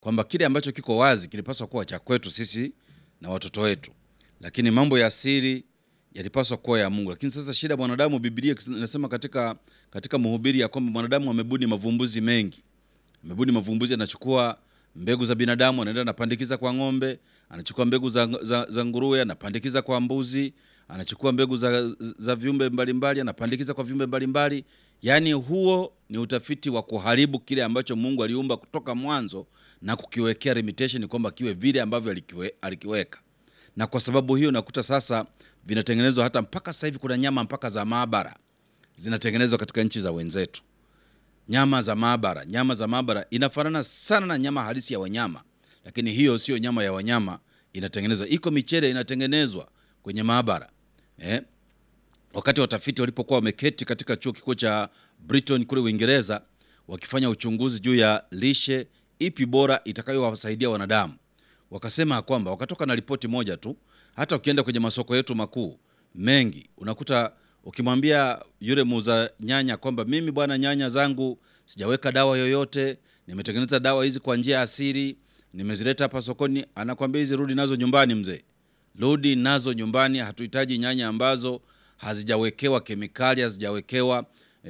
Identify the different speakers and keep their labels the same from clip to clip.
Speaker 1: kwamba kile ambacho kiko wazi kilipaswa kuwa cha kwetu sisi na watoto wetu, lakini mambo ya siri yalipaswa kuwa ya Mungu. Lakini sasa shida mwanadamu, Biblia inasema katika, katika Mhubiri ya kwamba mwanadamu amebuni mavumbuzi mengi, amebuni mavumbuzi, anachukua mbegu za binadamu anaenda anapandikiza kwa ng'ombe, anachukua mbegu za, za, za nguruwe anapandikiza kwa mbuzi, anachukua mbegu za, za viumbe mbalimbali anapandikiza kwa viumbe mbalimbali. Yaani huo ni utafiti wa kuharibu kile ambacho Mungu aliumba kutoka mwanzo na kukiwekea limitation kwamba kiwe vile ambavyo alikiwe, alikiweka. Na kwa sababu hiyo nakuta sasa vinatengenezwa hata mpaka sasa hivi kuna nyama mpaka za maabara zinatengenezwa katika nchi za wenzetu nyama za maabara. Nyama za maabara inafanana sana na nyama halisi ya wanyama, lakini hiyo sio nyama ya wanyama, inatengenezwa. Iko michele inatengenezwa kwenye maabara eh? Wakati watafiti walipokuwa wameketi katika chuo kikuu cha Brighton kule Uingereza, wakifanya uchunguzi juu ya lishe ipi bora itakayowasaidia wanadamu, wakasema kwamba wakatoka na ripoti moja tu. Hata ukienda kwenye masoko yetu makuu mengi unakuta ukimwambia yule muuza nyanya kwamba mimi bwana, nyanya zangu sijaweka dawa yoyote, nimetengeneza dawa hizi kwa njia ya asili, nimezileta hapa sokoni, anakwambia hizi rudi nazo nyumbani mzee, rudi nazo nyumbani. Hatuhitaji nyanya ambazo hazijawekewa kemikali, hazijawekewa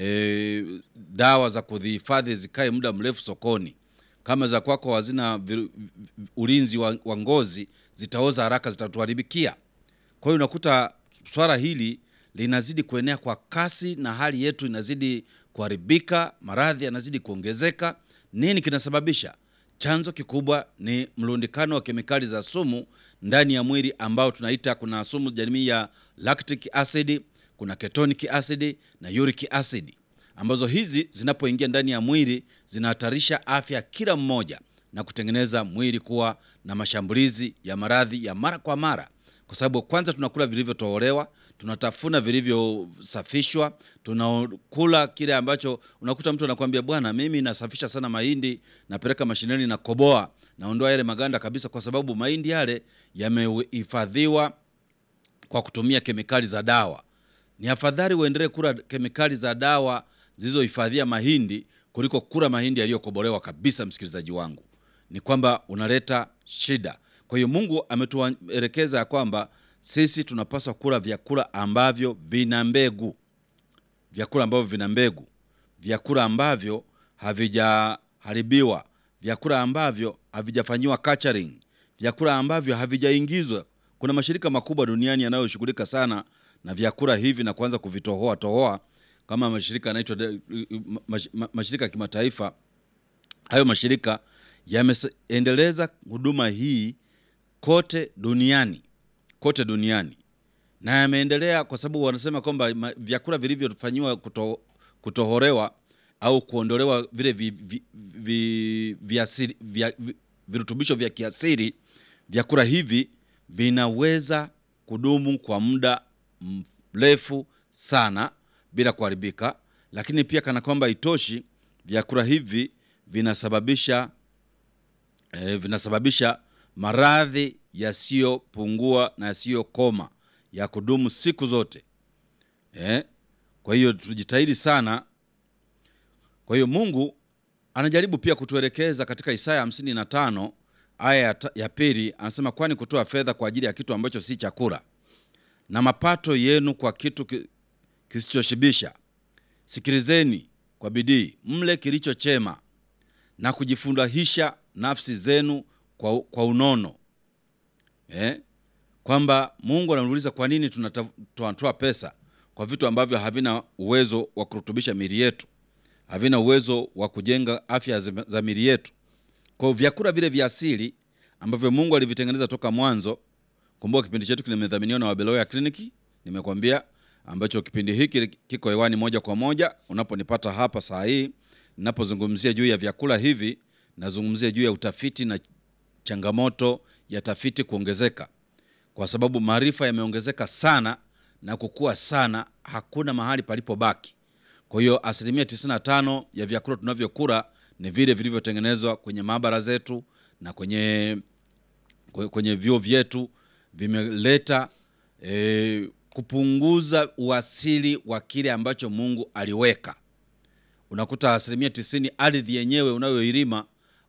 Speaker 1: e, dawa za kudhihifadhi zikae muda mrefu sokoni. Kama za kwako hazina ulinzi wa, wa ngozi, zitaoza haraka, zitatuharibikia. Kwa hiyo unakuta swala hili linazidi kuenea kwa kasi na hali yetu inazidi kuharibika, maradhi yanazidi kuongezeka. Nini kinasababisha? Chanzo kikubwa ni mlundikano wa kemikali za sumu ndani ya mwili ambao tunaita, kuna sumu jamii ya lactic acid, kuna ketonic acid na uric acid, ambazo hizi zinapoingia ndani ya mwili zinahatarisha afya ya kila mmoja na kutengeneza mwili kuwa na mashambulizi ya maradhi ya mara kwa mara kwa sababu kwanza tunakula vilivyotolewa, tunatafuna vilivyosafishwa, tunakula kile ambacho unakuta mtu anakuambia bwana, mimi nasafisha sana mahindi, napeleka mashineni na koboa, naondoa yale maganda kabisa, kwa sababu mahindi yale yamehifadhiwa kwa kutumia kemikali za dawa. Ni afadhali uendelee kula kemikali za dawa zilizohifadhia mahindi kuliko kula mahindi yaliyokobolewa kabisa. Msikilizaji wangu, ni kwamba unaleta shida. Kwa hiyo Mungu ametuelekeza ya kwamba sisi tunapaswa kula vyakula ambavyo vina mbegu, vyakula ambavyo vina mbegu, vyakula ambavyo havijaharibiwa, vyakula ambavyo havijafanyiwa culturing, vyakula ambavyo havijaingizwa. Kuna mashirika makubwa duniani yanayoshughulika sana na vyakula hivi na kuanza kuvitohoa tohoa, kama mashirika yanaitwa mashirika ya kimataifa. Hayo mashirika yameendeleza huduma hii kote duniani kote duniani na yameendelea kwa sababu wanasema kwamba vyakula vilivyofanyiwa kuto, kutohorewa au kuondolewa vile vi, vi, vi, vi, vi, vi, virutubisho vya kiasili, vyakula hivi vinaweza kudumu kwa muda mrefu sana bila kuharibika. Lakini pia kana kwamba itoshi, vyakula hivi vinasababisha eh, vinasababisha maradhi yasiyopungua na yasiyokoma ya kudumu siku zote eh? Kwa hiyo tujitahidi sana. Kwa hiyo Mungu anajaribu pia kutuelekeza katika Isaya hamsini na tano aya ya pili, anasema kwani kutoa fedha kwa ajili ya kitu ambacho si chakula na mapato yenu kwa kitu kisichoshibisha, sikilizeni kwa bidii mle kilicho chema na kujifurahisha nafsi zenu kwa, kwa unono eh? Kwamba Mungu anamuuliza kwa nini tunatoa pesa kwa vitu ambavyo havina uwezo wa kurutubisha miili yetu, havina uwezo wa kujenga afya za miili yetu. Kwa hiyo vyakula vile vya asili ambavyo Mungu alivitengeneza toka mwanzo. Kumbuka kipindi chetu kimedhaminiwa na Wabeloya Kliniki, nimekwambia ambacho kipindi hiki kiko hewani moja kwa moja unaponipata hapa saa hii ninapozungumzia juu ya vyakula hivi, nazungumzia juu ya utafiti na changamoto ya tafiti kuongezeka, kwa sababu maarifa yameongezeka sana na kukua sana, hakuna mahali palipobaki. Kwa hiyo asilimia 95 ya vyakula tunavyokula ni vile vilivyotengenezwa kwenye maabara zetu na kwenye, kwenye vyuo vyetu, vimeleta e, kupunguza uasili wa kile ambacho Mungu aliweka. Unakuta asilimia tisini ardhi yenyewe unayoilima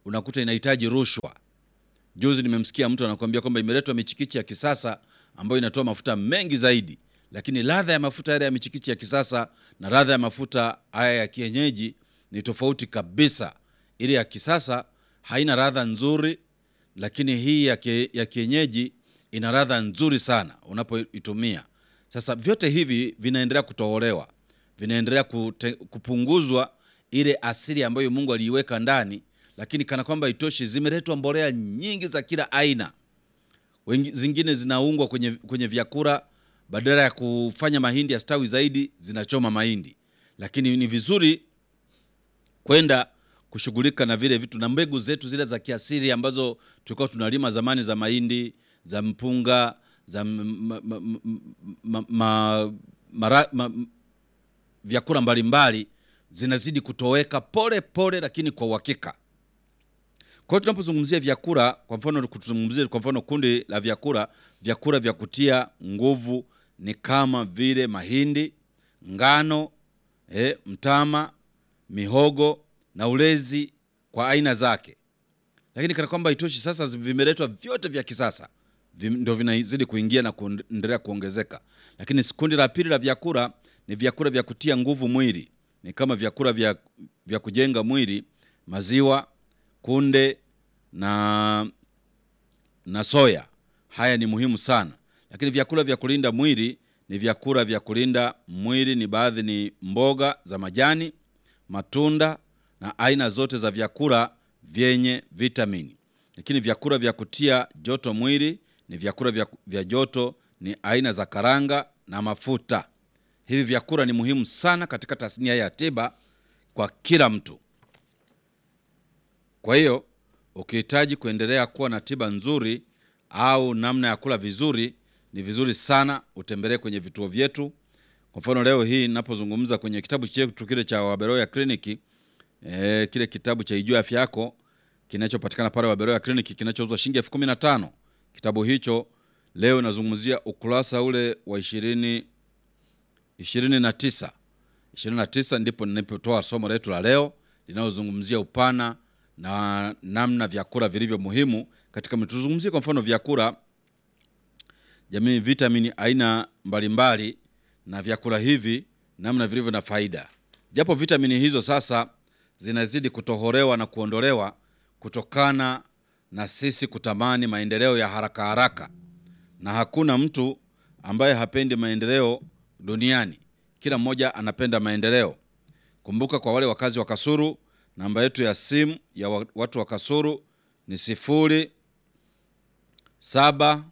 Speaker 1: unakuta inahitaji rushwa. Juzi nimemsikia mtu anakuambia kwamba imeletwa michikichi ya kisasa ambayo inatoa mafuta mengi zaidi, lakini ladha ya mafuta yale ya michikichi ya kisasa na ladha ya mafuta haya ya kienyeji ni tofauti kabisa. Ile ya kisasa haina ladha nzuri, lakini hii ya, kie, ya kienyeji ina ladha nzuri sana unapoitumia. Sasa vyote hivi vinaendelea kutoholewa, vinaendelea kute, kupunguzwa ile asili ambayo Mungu aliiweka ndani, lakini kana kwamba itoshi, zimeletwa mbolea nyingi za kila aina. Wengi, zingine zinaungwa kwenye, kwenye vyakula badala ya kufanya mahindi yastawi zaidi, zinachoma mahindi. Lakini ni vizuri kwenda kushughulika na vile vitu na mbegu zetu zile za kiasili ambazo tulikuwa tunalima zamani za mahindi za mpunga za ma, ma, ma, ma, mara, ma, vyakula mbalimbali zinazidi kutoweka pole pole, lakini kwa uhakika. Kwa hiyo tunapozungumzia vyakula, kwa mfano kuzungumzia kwa mfano kundi la vyakula, vyakula vya kutia nguvu ni kama vile mahindi, ngano, eh, mtama, mihogo na ulezi kwa aina zake. Lakini kana kwamba itoshi, sasa vimeletwa vyote vya kisasa ndio vinazidi kuingia na kuendelea kuongezeka. Lakini kundi la pili la vyakula ni vyakula vya kutia nguvu mwili, ni kama vyakula vya, vya kujenga mwili, maziwa, kunde na na soya. Haya ni muhimu sana. Lakini vyakula vya kulinda mwili ni vyakula vya kulinda mwili ni baadhi ni mboga za majani, matunda na aina zote za vyakula vyenye vitamini. Lakini vyakula vya kutia joto mwili ni vyakula vya, vya joto ni aina za karanga na mafuta. Hivi vyakula ni muhimu sana katika tasnia ya tiba kwa kila mtu. Kwa hiyo ukihitaji kuendelea kuwa na tiba nzuri au namna ya kula vizuri, ni vizuri sana utembelee kwenye vituo vyetu. Kwa mfano leo hii ninapozungumza kwenye kitabu chetu kile cha Waberoya Kliniki, e, kile kitabu cha Ijue Afya Yako kinachopatikana pale Waberoya Kliniki kinachouzwa shilingi elfu kumi na tano. Kitabu hicho leo nazungumzia ukurasa ule wa ishirini ishirini na tisa ishirini na tisa ndipo ninapotoa somo letu la leo linalozungumzia upana na namna vyakula vilivyo muhimu katika mwili. Tuzungumzie kwa mfano vyakula jamii, vitamini aina mbalimbali na vyakula hivi namna vilivyo na faida, japo vitamini hizo sasa zinazidi kutoholewa na kuondolewa kutokana na sisi kutamani maendeleo ya haraka haraka, na hakuna mtu ambaye hapendi maendeleo duniani. Kila mmoja anapenda maendeleo. Kumbuka, kwa wale wakazi wa Kasulu, namba yetu ya simu ya watu wa Kasulu ni sifuri saba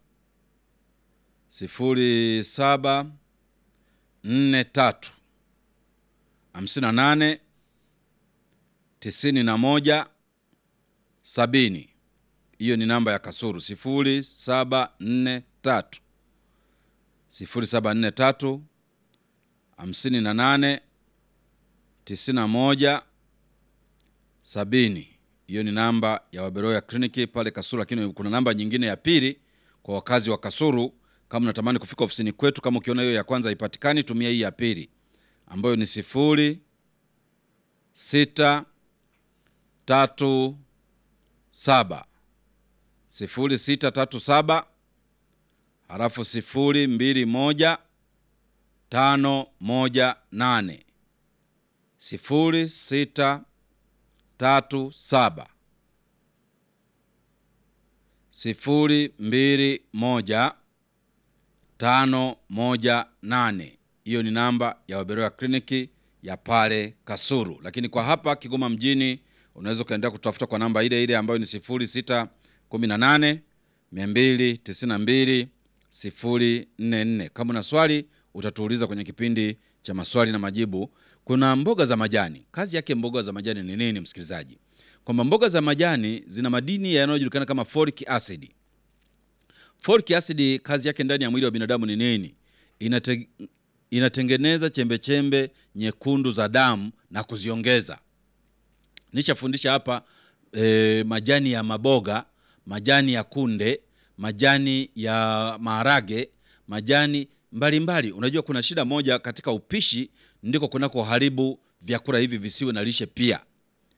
Speaker 1: sifuri saba nne tatu hamsini na nane tisini na moja sabini. Hiyo ni namba ya Kasulu sifuri saba nne tatu sifuri saba nne tatu hamsini na nane tisini na moja sabini. Hiyo ni namba ya Waberoya Kliniki pale Kasulu, lakini kuna namba nyingine ya pili kwa wakazi wa Kasulu. Kama unatamani kufika ofisini kwetu, kama ukiona hiyo ya kwanza haipatikani, tumia hii ya pili ambayo ni sifuri sita tatu saba sifuri sita tatu saba halafu sifuri mbili moja tano moja nane sifuri sita tatu saba sifuri mbili moja tano moja nane. Hiyo ni namba ya Waberoya Kliniki ya pale Kasulu, lakini kwa hapa Kigoma mjini unaweza ukaendelea kutafuta kwa namba ile ile ambayo ni sifuri sita kumi na nane mia mbili tisini na mbili sifuri nne nne. Kama una swali utatuuliza kwenye kipindi cha maswali na majibu. Kuna mboga za majani. Kazi yake mboga za majani ni nini, msikilizaji? Kwamba mboga za majani zina madini yanayojulikana kama folic acid. Folic acid kazi yake ndani ya mwili wa binadamu ni nini? Inate, inatengeneza chembechembe chembe nyekundu za damu na kuziongeza. Nishafundisha hapa e, majani ya maboga, majani ya kunde, majani ya maharage, majani mbalimbali mbali. Unajua kuna shida moja katika upishi, ndiko kunako haribu vyakula hivi visiwe na lishe pia.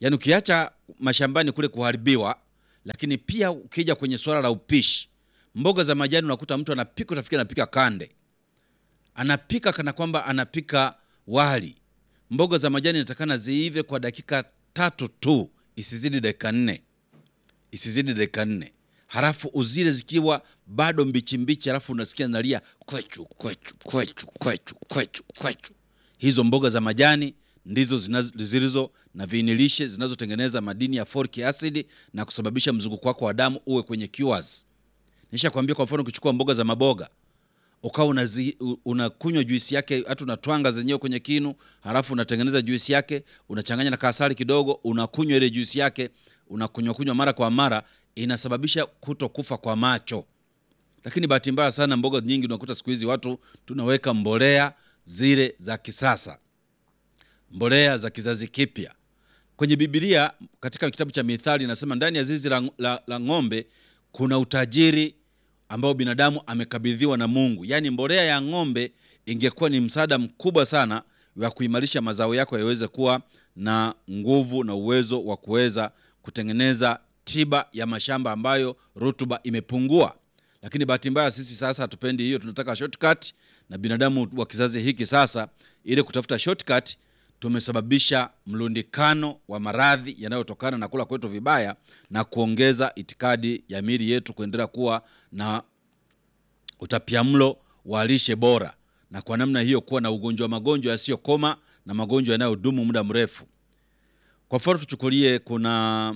Speaker 1: yaani ukiacha mashambani kule kuharibiwa, lakini pia ukija kwenye swala la upishi, mboga za majani unakuta mtu anapika, utafikiri anapika kande, anapika kana kwamba anapika wali. Mboga za majani inatakana ziive kwa dakika tatu tu, isizidi dakika nne, isizidi dakika nne, halafu uzile zikiwa bado mbichi mbichi, halafu unasikia nalia kwechu kwechu kwechu kwechu kwechu kwechu. Hizo mboga za majani ndizo zinazo- zilizo na viinilishe zinazotengeneza madini ya folic acid na kusababisha mzunguko wako wa damu uwe kwenye cures. Nishakwambia kwa mfano, ukichukua mboga za maboga ukawa unazi- u- unakunywa juisi yake, hata unatwanga zenyewe kwenye kinu, halafu unatengeneza juisi yake, unachanganya na kasari kidogo, unakunywa ile juisi yake, unakunywa kunywa mara kwa mara, inasababisha kutokufa kwa macho. Lakini bahati mbaya sana, mboga nyingi unakuta siku hizi watu tunaweka mbolea zile za kisasa, mbolea za kizazi kipya. Kwenye Biblia katika kitabu cha Mithali inasema ndani ya zizi la, la, la ng'ombe kuna utajiri ambao binadamu amekabidhiwa na Mungu. Yaani mbolea ya ng'ombe ingekuwa ni msaada mkubwa sana wa kuimarisha mazao yako yaweze kuwa na nguvu na uwezo wa kuweza kutengeneza tiba ya mashamba ambayo rutuba imepungua. Lakini bahati mbaya sisi sasa hatupendi hiyo, tunataka shortcut, na binadamu wa kizazi hiki sasa, ili kutafuta shortcut tumesababisha mlundikano wa maradhi yanayotokana na kula kwetu vibaya na kuongeza itikadi ya miili yetu kuendelea kuwa na utapiamlo wa lishe bora, na kwa namna hiyo kuwa na ugonjwa magonjwa yasiyokoma na magonjwa yanayodumu muda mrefu. Kwa mfano tuchukulie, kuna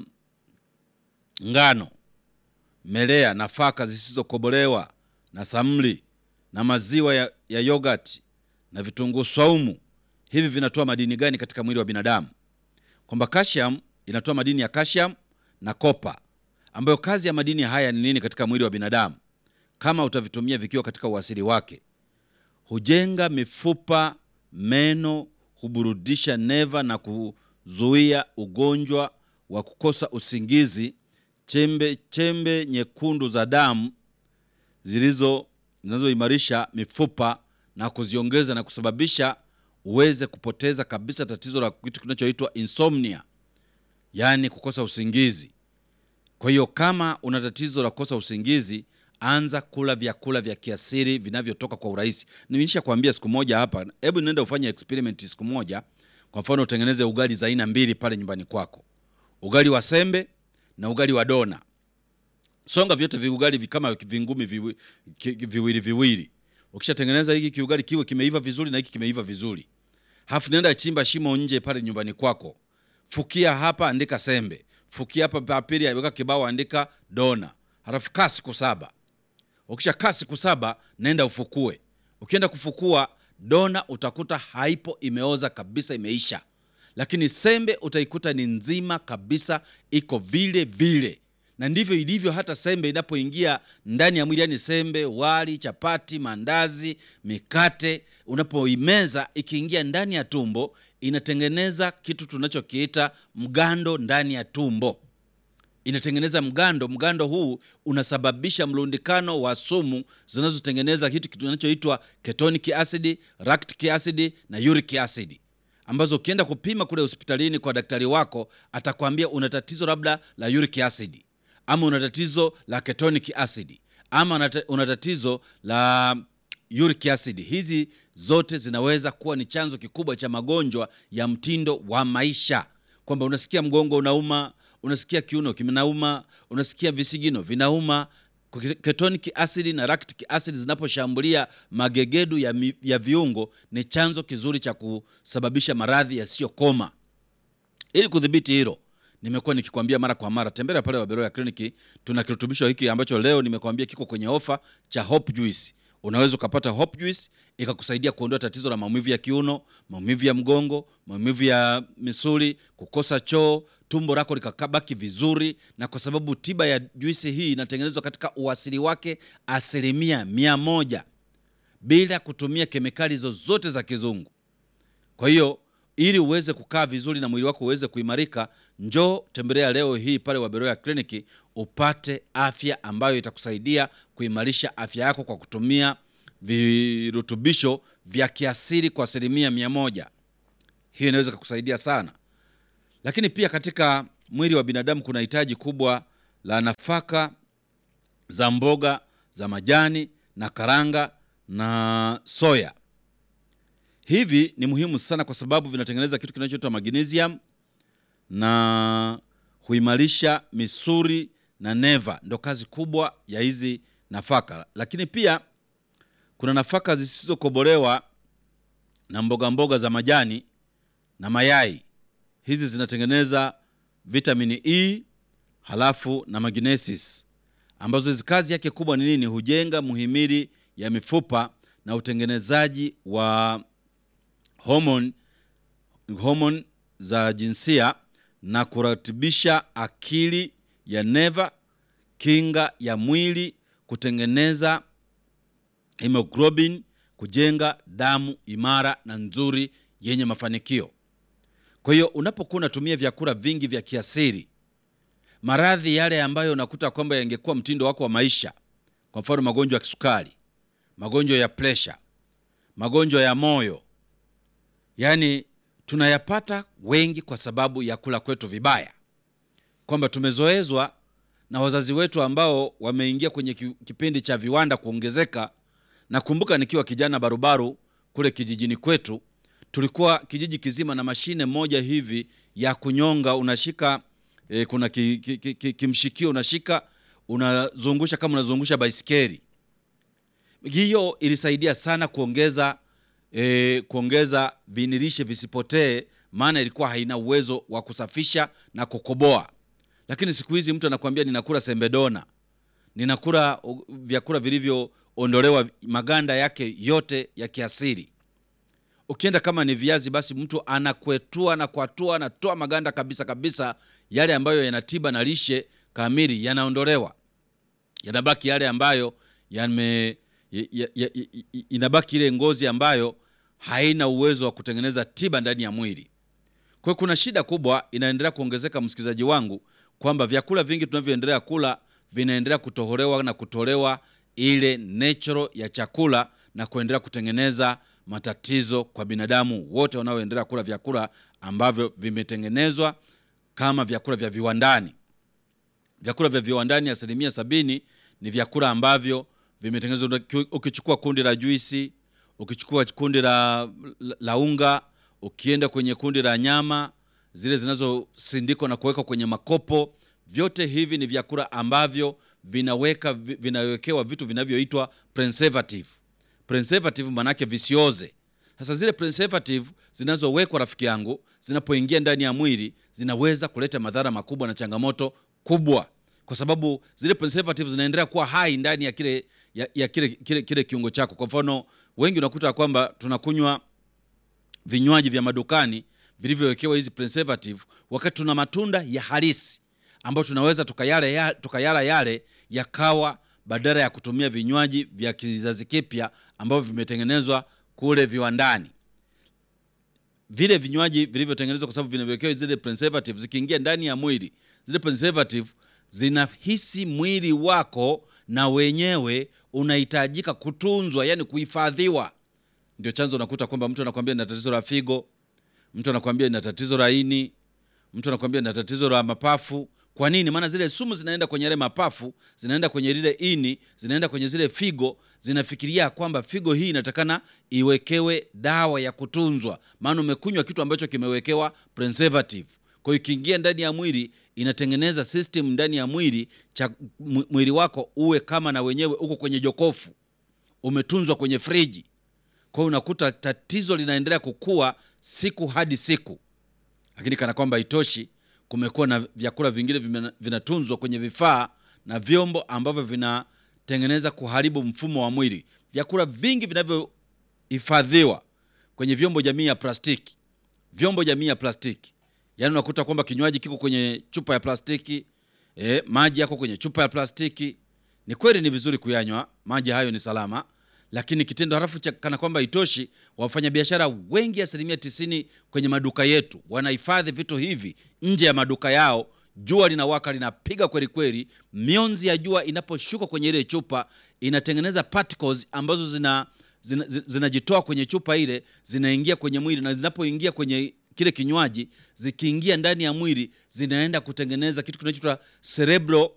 Speaker 1: ngano, melea, nafaka zisizokobolewa na samli na maziwa ya, ya yogurt na vitunguu swaumu. Hivi vinatoa madini gani katika mwili wa binadamu? Kwamba calcium inatoa madini ya calcium na kopa, ambayo kazi ya madini haya ni nini katika mwili wa binadamu? Kama utavitumia vikiwa katika uasili wake, hujenga mifupa, meno, huburudisha neva na kuzuia ugonjwa wa kukosa usingizi, chembe chembe nyekundu za damu zilizo zinazoimarisha mifupa na kuziongeza na kusababisha uweze kupoteza kabisa tatizo la kitu kinachoitwa insomnia, yaani kukosa usingizi. Kwa hiyo kama una tatizo la kukosa usingizi, anza kula vyakula vya kiasili vinavyotoka kwa urahisi. Nimeisha kuambia siku moja hapa, hebu nenda ufanye experiment siku moja. Kwa mfano, utengeneze ugali za aina mbili pale nyumbani kwako, ugali wa sembe na ugali wa dona. Songa vyote viugali vi- kama vingumi viwi- ki- viwili viwili. Ukishatengeneza hiki kiugali kiwe kimeiva vizuri na hiki kimeiva vizuri, halafu nenda chimba shimo nje pale nyumbani kwako, fukia hapa, andika sembe, fukia hapa papili, weka kibao, andika dona, halafu kaa siku saba. Ukisha kaa siku saba, nenda ufukue. Ukienda kufukua dona, utakuta haipo, imeoza kabisa, imeisha, lakini sembe utaikuta ni nzima kabisa, iko vile vile na ndivyo ilivyo hata sembe inapoingia ndani ya mwili, yani sembe, wali, chapati, mandazi, mikate, unapoimeza ikiingia ndani ya tumbo, inatengeneza kitu tunachokiita mgando ndani ya tumbo inatengeneza mgando. Mgando huu unasababisha mlundikano wa sumu zinazotengeneza kitu kinachoitwa ketonic acid, lactic acid na uric acid, ambazo ukienda kupima kule hospitalini kwa daktari wako atakwambia una tatizo labda la uric acid ama una tatizo la ketonic acid ama una ta- una tatizo la uric acid. Hizi zote zinaweza kuwa ni chanzo kikubwa cha magonjwa ya mtindo wa maisha, kwamba unasikia mgongo unauma, unasikia kiuno kinauma, unasikia visigino vinauma. Ketonic acid na lactic acid zinaposhambulia magegedu ya, mi, ya viungo ni chanzo kizuri cha kusababisha maradhi yasiyokoma. Ili kudhibiti hilo, nimekuwa nikikwambia mara kwa mara, tembelea pale Waberoya Kliniki. Tuna kirutubisho hiki ambacho leo nimekwambia kiko kwenye ofa cha Hope Juice. Unaweza ukapata Hope Juice ikakusaidia kuondoa tatizo la maumivu ya kiuno, maumivu ya mgongo, maumivu ya misuli, kukosa choo, tumbo lako likabaki vizuri. Na kwa sababu tiba ya juisi hii inatengenezwa katika uasili wake asilimia mia moja bila kutumia kemikali zozote za kizungu. Kwa hiyo ili uweze kukaa vizuri na mwili wako uweze kuimarika, njoo tembelea leo hii pale Waberoya Kliniki upate afya ambayo itakusaidia kuimarisha afya yako kwa kutumia virutubisho vya kiasili kwa asilimia mia moja. Hiyo inaweza kukusaidia sana, Lakini pia katika mwili wa binadamu kuna hitaji kubwa la nafaka za mboga za majani na karanga na soya. Hivi ni muhimu sana kwa sababu vinatengeneza kitu kinachoitwa magnesium na huimarisha misuli na neva. Ndo kazi kubwa ya hizi nafaka. Lakini pia kuna nafaka zisizokobolewa na mboga mboga za majani na mayai. Hizi zinatengeneza vitamini E halafu na magnesis, ambazo hizi kazi yake kubwa ni nini? Hujenga muhimili ya mifupa na utengenezaji wa homoni homoni za jinsia na kuratibisha akili ya neva, kinga ya mwili, kutengeneza hemoglobin, kujenga damu imara na nzuri yenye mafanikio. Kwa hiyo unapokuwa unatumia vyakula vingi vya kiasili, maradhi yale ambayo unakuta kwamba yangekuwa mtindo wako wa maisha, kwa mfano magonjwa ya kisukari, magonjwa ya presha, magonjwa ya moyo, yaani tunayapata wengi kwa sababu ya kula kwetu vibaya, kwamba tumezoezwa na wazazi wetu ambao wameingia kwenye kipindi cha viwanda kuongezeka. Nakumbuka nikiwa kijana barubaru kule kijijini kwetu, tulikuwa kijiji kizima na mashine moja hivi ya kunyonga, unashika e, kuna ki, ki, ki, ki, kimshikio unashika, unazungusha kama unazungusha baisikeli. Hiyo ilisaidia sana kuongeza e, kuongeza vinilishe visipotee, maana ilikuwa haina uwezo wa kusafisha na kukoboa. Lakini siku hizi mtu anakuambia ninakula sembedona, ninakula vyakula vilivyoondolewa maganda yake yote ya kiasili. Ukienda kama ni viazi, basi mtu anakwetua na kwatua, anatoa maganda kabisa kabisa, yale ambayo yana tiba na lishe kamili yanaondolewa, yanabaki yale ambayo yame ya, ya, ya, inabaki ile ngozi ambayo haina uwezo wa kutengeneza tiba ndani ya mwili. Kwa hiyo kuna shida kubwa inaendelea kuongezeka, msikilizaji wangu, kwamba vyakula vingi tunavyoendelea kula vinaendelea kutoholewa na kutolewa ile natural ya chakula na kuendelea kutengeneza matatizo kwa binadamu wote wanaoendelea kula vyakula ambavyo vimetengenezwa kama vyakula vya viwandani. Vyakula vya viwandani asilimia sabini ni vyakula ambavyo vimetengenezwa. Ukichukua kundi la juisi, ukichukua kundi la, la, la unga, ukienda kwenye kundi la nyama zile zinazosindikwa na kuwekwa kwenye makopo, vyote hivi ni vyakula ambavyo vinaweka vinawekewa vitu vinavyoitwa preservative. Preservative manake visioze. Sasa zile preservative zinazowekwa, rafiki yangu, zinapoingia ndani ya mwili zinaweza kuleta madhara makubwa na changamoto kubwa, kwa sababu zile preservative zinaendelea kuwa hai ndani ya kile ya, ya kile, kile, kile kiungo chako. Kwa mfano, wengi unakuta kwamba tunakunywa vinywaji vya madukani vilivyowekewa hizi preservative, wakati tuna matunda ya halisi ambayo tunaweza tukayala ya, tukayala yale yakawa badala ya kutumia vinywaji vya kizazi kipya ambavyo vimetengenezwa kule viwandani. Vile vinywaji vilivyotengenezwa kwa sababu vinawekewa zile preservative, zikiingia ndani ya mwili, zile preservative zinahisi mwili wako na wenyewe unahitajika kutunzwa, yani kuhifadhiwa. Ndio chanzo unakuta kwamba mtu anakwambia nina tatizo la figo, mtu anakwambia nina tatizo la ini, mtu anakwambia nina tatizo la mapafu. Kwa nini? Maana zile sumu zinaenda kwenye yale mapafu, zinaenda kwenye lile ini, zinaenda kwenye zile figo, zinafikiria kwamba figo hii inatakana iwekewe dawa ya kutunzwa, maana umekunywa kitu ambacho kimewekewa preservative. Kwa hiyo ikiingia ndani ya mwili inatengeneza system ndani ya mwili cha mwili wako uwe kama na wenyewe uko kwenye jokofu, umetunzwa kwenye friji. Kwa hiyo unakuta tatizo linaendelea kukua siku hadi siku, lakini kana kwamba itoshi kumekuwa na vyakula vingine vinatunzwa kwenye vifaa na vyombo ambavyo vinatengeneza kuharibu mfumo wa mwili. Vyakula vingi vinavyohifadhiwa kwenye vyombo jamii ya plastiki, vyombo jamii ya plastiki, yaani unakuta kwamba kinywaji kiko kwenye chupa ya plastiki e, maji yako kwenye chupa ya plastiki. Ni kweli ni vizuri kuyanywa maji hayo, ni salama, lakini kitendo halafu cha kana kwamba itoshi, wafanyabiashara wengi, asilimia tisini kwenye maduka yetu wanahifadhi vitu hivi nje ya maduka yao. Jua linawaka linapiga kweli kweli, mionzi ya jua inaposhuka kwenye ile chupa inatengeneza particles ambazo zina zinajitoa zina kwenye chupa ile zinaingia kwenye mwili, na zinapoingia kwenye kile kinywaji zikiingia ndani ya mwili zinaenda kutengeneza kitu kinachoitwa cerebral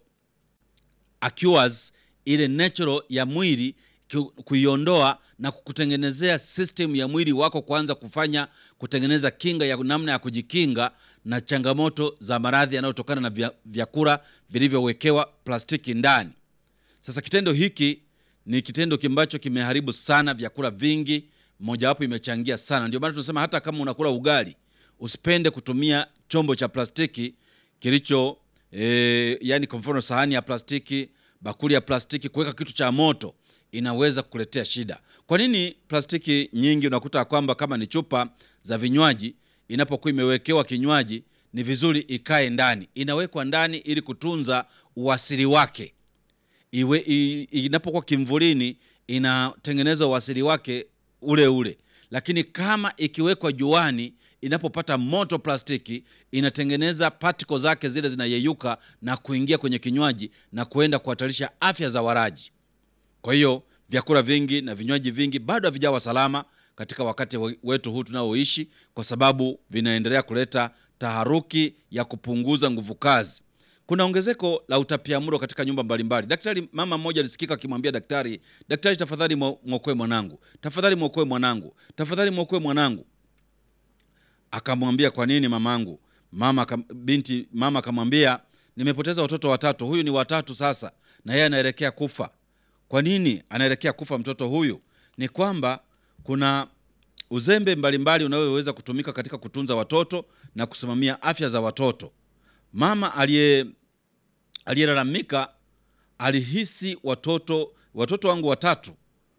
Speaker 1: accruals ile natural ya mwili ku- kuiondoa na kukutengenezea system ya mwili wako kuanza kufanya kutengeneza kinga ya namna ya kujikinga na changamoto za maradhi yanayotokana na vya- vyakula vilivyowekewa plastiki ndani. Sasa kitendo hiki ni kitendo ambacho kimeharibu sana vyakula vingi, mojawapo imechangia sana. Ndio maana tunasema hata kama unakula ugali usipende kutumia chombo cha plastiki kilicho e, yani kwa mfano sahani ya plastiki, bakuli ya plastiki, kuweka kitu cha moto inaweza kukuletea shida. Kwa nini plastiki nyingi unakuta kwamba kama ni chupa za vinywaji, inapokuwa imewekewa kinywaji ni vizuri ikae ndani, inawekwa ndani ili kutunza uasili wake iwe i- inapokuwa kimvulini inatengeneza uasili wake ule ule, lakini kama ikiwekwa juani, inapopata moto plastiki inatengeneza patiko zake zile zinayeyuka na kuingia kwenye kinywaji na kuenda kuhatarisha afya za walaji. Kwa hiyo vyakula vingi na vinywaji vingi bado havijawa salama katika wakati we- wetu huu tunaoishi, kwa sababu vinaendelea kuleta taharuki ya kupunguza nguvu kazi. Kuna ongezeko la utapiamlo katika nyumba mbalimbali. Daktari, mama mmoja alisikika akimwambia daktari, daktari, tafadhali mwo- mwokoe mwanangu, tafadhali mwokoe mwanangu, tafadhali mwokoe mwanangu. Akamwambia, kwa nini mamangu? Mama akam, binti mama akamwambia, nimepoteza watoto watatu, huyu ni watatu sasa, na yeye anaelekea kufa. Kwa nini anaelekea kufa mtoto huyu? Ni kwamba kuna uzembe mbalimbali unaoweza kutumika katika kutunza watoto na kusimamia afya za watoto. Mama aliye aliyelalamika alihisi watoto watoto wangu watatu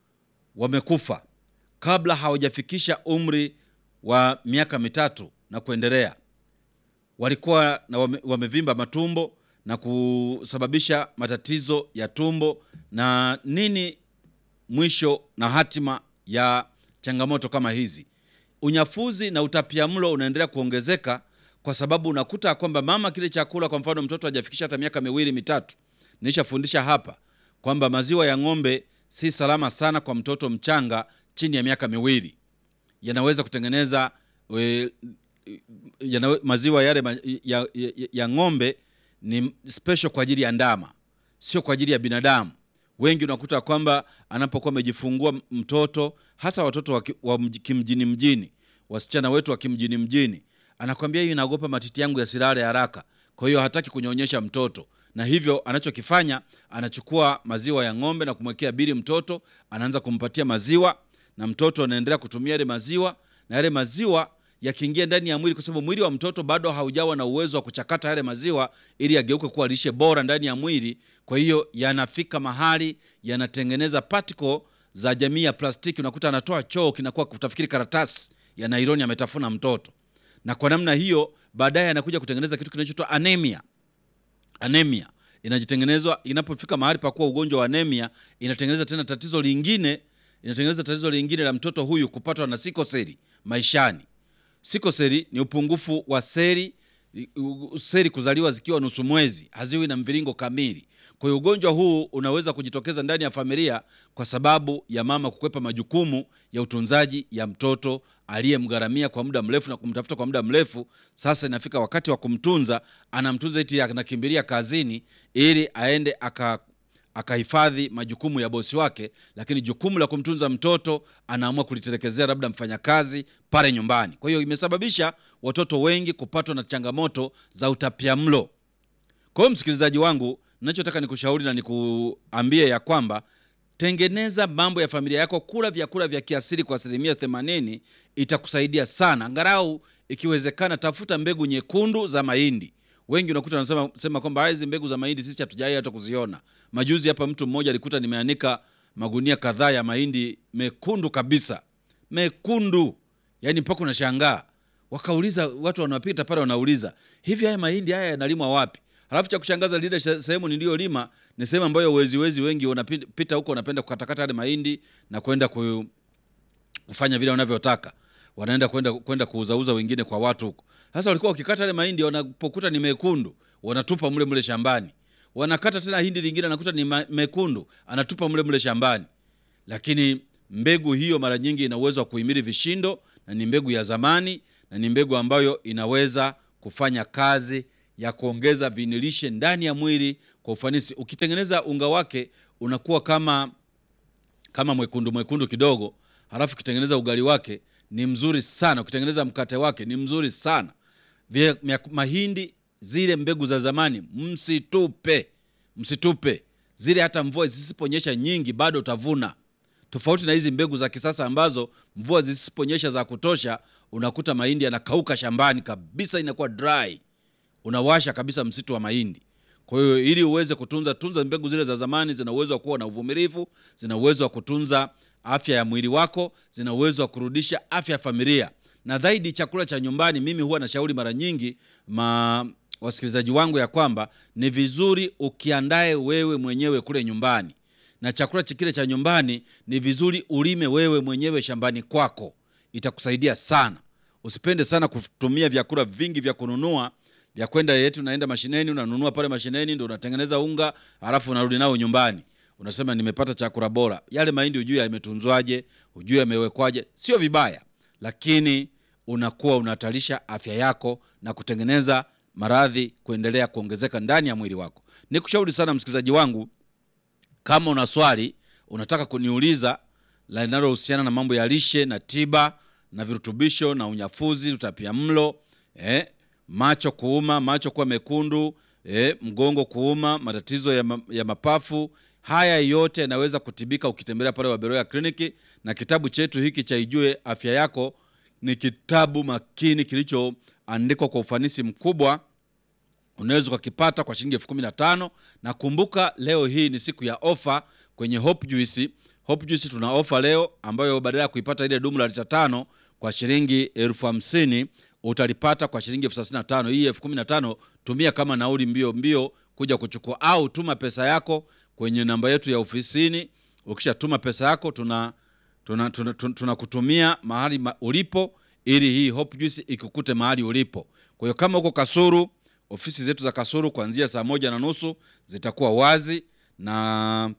Speaker 1: wamekufa kabla hawajafikisha umri wa miaka mitatu na kuendelea. Walikuwa na wame, wamevimba matumbo na kusababisha matatizo ya tumbo na nini mwisho na hatima ya changamoto kama hizi. Unyafuzi na utapiamlo unaendelea kuongezeka kwa sababu unakuta kwamba mama kile chakula, kwa mfano mtoto hajafikisha hata miaka miwili mitatu, nishafundisha hapa kwamba maziwa ya ng'ombe si salama sana kwa mtoto mchanga chini ya miaka miwili, yanaweza kutengeneza we, yana, maziwa yale ma- ya, ya, ya ng'ombe ni special kwa ajili ya ndama, sio kwa ajili ya binadamu. Wengi unakuta kwamba anapokuwa amejifungua mtoto, hasa watoto wa ki- wa mji- kimjini mjini, wasichana wetu wa kimjini mjini, anakwambia hiyo inaogopa matiti yangu yasilale haraka, kwa hiyo hataki kunyonyesha mtoto, na hivyo anachokifanya anachukua maziwa ya ng'ombe na kumwekea bili mtoto, anaanza kumpatia maziwa na mtoto anaendelea kutumia yale maziwa, na yale maziwa yakiingia ndani ya mwili, kwa sababu mwili wa mtoto bado haujawa na uwezo wa kuchakata yale maziwa ili yageuke kuwa lishe bora ndani ya mwili. Kwa hiyo yanafika mahali yanatengeneza particle za jamii ya plastiki, unakuta anatoa choo kinakuwa kutafikiri karatasi ya nailoni ametafuna mtoto, na kwa namna hiyo baadaye anakuja kutengeneza kitu kinachoitwa anemia anemia inajitengenezwa inapofika mahali pa kuwa ugonjwa wa anemia inatengeneza tena tatizo lingine inatengeneza tatizo lingine la mtoto huyu kupatwa na sikoseli maishani sikoseli ni upungufu wa seli u- seli kuzaliwa zikiwa nusu mwezi haziwi na mviringo kamili kwa hiyo ugonjwa huu unaweza kujitokeza ndani ya familia kwa sababu ya mama kukwepa majukumu ya utunzaji ya mtoto aliyemgharamia kwa muda mrefu na kumtafuta kwa muda mrefu sasa inafika wakati wa kumtunza anamtunza eti anakimbilia kazini ili aende aka akahifadhi majukumu ya bosi wake, lakini jukumu la kumtunza mtoto anaamua kulitelekezea labda mfanyakazi pale nyumbani. Kwa hiyo imesababisha watoto wengi kupatwa na changamoto za utapiamlo. Kwa hiyo msikilizaji wangu, ninachotaka nikushauri na nikuambie ya kwamba tengeneza mambo ya familia yako, kula vyakula vya kiasili kwa asilimia 80, itakusaidia sana. Angalau ikiwezekana, tafuta mbegu nyekundu za mahindi. Wengi unakuta wanasema sema kwamba hizi mbegu za mahindi sisi hatujai hata kuziona. Majuzi hapa mtu mmoja alikuta nimeanika magunia kadhaa ya mahindi mekundu kabisa, mekundu, yani mpaka unashangaa. Wakauliza watu wanapita pale, wanauliza hivi, haya mahindi haya yanalimwa wapi? Halafu cha kushangaza lile she- sehemu niliyolima ni sehemu ambayo weziwezi wengi wanapita huko, wanapenda kukatakata yale mahindi na kwenda ku, kufanya vile wanavyotaka, wanaenda kwenda kwenda kuuzauza wengine kwa watu huko. Sasa walikuwa wakikata yale mahindi, wanapokuta ni mekundu wanatupa mle mle shambani, wanakata tena hindi lingine, anakuta ni ma- mekundu, anatupa mle mle shambani. Lakini mbegu hiyo mara nyingi ina uwezo wa kuhimili vishindo na ni mbegu ya zamani, na ni mbegu ambayo inaweza kufanya kazi ya kuongeza vinilishe ndani ya mwili kwa ufanisi. Ukitengeneza unga wake unakuwa kama kama mwekundu mwekundu kidogo, halafu ukitengeneza ugali wake ni mzuri sana. Ukitengeneza mkate wake ni mzuri sana. Vya, mya- mahindi zile mbegu za zamani msitupe, msitupe zile. Hata mvua zisiponyesha nyingi bado utavuna, tofauti na hizi mbegu za kisasa ambazo mvua zisiponyesha za kutosha, unakuta mahindi yanakauka shambani kabisa, inakuwa dry, unawasha kabisa msitu wa mahindi. Kwa hiyo ili uweze kutunza tunza mbegu zile za zamani, zina uwezo wa kuwa na uvumilivu, zina uwezo wa kutunza afya ya mwili wako, zina uwezo wa kurudisha afya ya familia na zaidi chakula cha nyumbani. Mimi huwa nashauri mara nyingi ma wasikilizaji wangu ya kwamba ni vizuri ukiandae wewe mwenyewe kule nyumbani, na chakula cha kile cha nyumbani ni vizuri ulime wewe mwenyewe shambani kwako, itakusaidia sana. Usipende sana kutumia vyakula vingi vya kununua vya kwenda yetu, naenda mashineni, unanunua pale mashineni, ndo unatengeneza unga, halafu unarudi nao nyumbani, unasema nimepata chakula bora. Yale mahindi hujui yametunzwaje, hujui yamewekwaje. Sio vibaya, lakini unakuwa unahatarisha afya yako na kutengeneza maradhi kuendelea kuongezeka ndani ya mwili wako. Nikushauri sana msikilizaji wangu, kama una swali unataka kuniuliza la linalohusiana na mambo ya lishe na tiba na virutubisho na unyafuzi, utapia mlo eh, macho kuuma, macho kuwa mekundu eh, mgongo kuuma, matatizo ya, ma, ya mapafu, haya yote yanaweza kutibika ukitembelea pale Waberoya kliniki. Na kitabu chetu hiki cha Ijue Afya Yako ni kitabu makini kilichoandikwa kwa ufanisi mkubwa unaweza ukakipata kwa shilingi elfu kumi na tano na kumbuka, leo hii ni siku ya ofa kwenye Hope Juice. Hope Juice tuna ofa leo ambayo badala ya kuipata ile dumu la lita tano kwa shilingi elfu hamsini utalipata kwa shilingi elfu thelathini na tano Hii elfu kumi na tano tumia kama nauli mbio mbio kuja kuchukua, au tuma pesa yako kwenye namba yetu ya ofisini. Ukishatuma pesa yako tuna tunakutumia tuna, tuna, tuna mahali ma, ulipo ili hii Hope Juice ikukute mahali ulipo. Kwa hiyo kama uko Kasuru ofisi zetu za Kasuru kuanzia saa moja na nusu zitakuwa wazi, na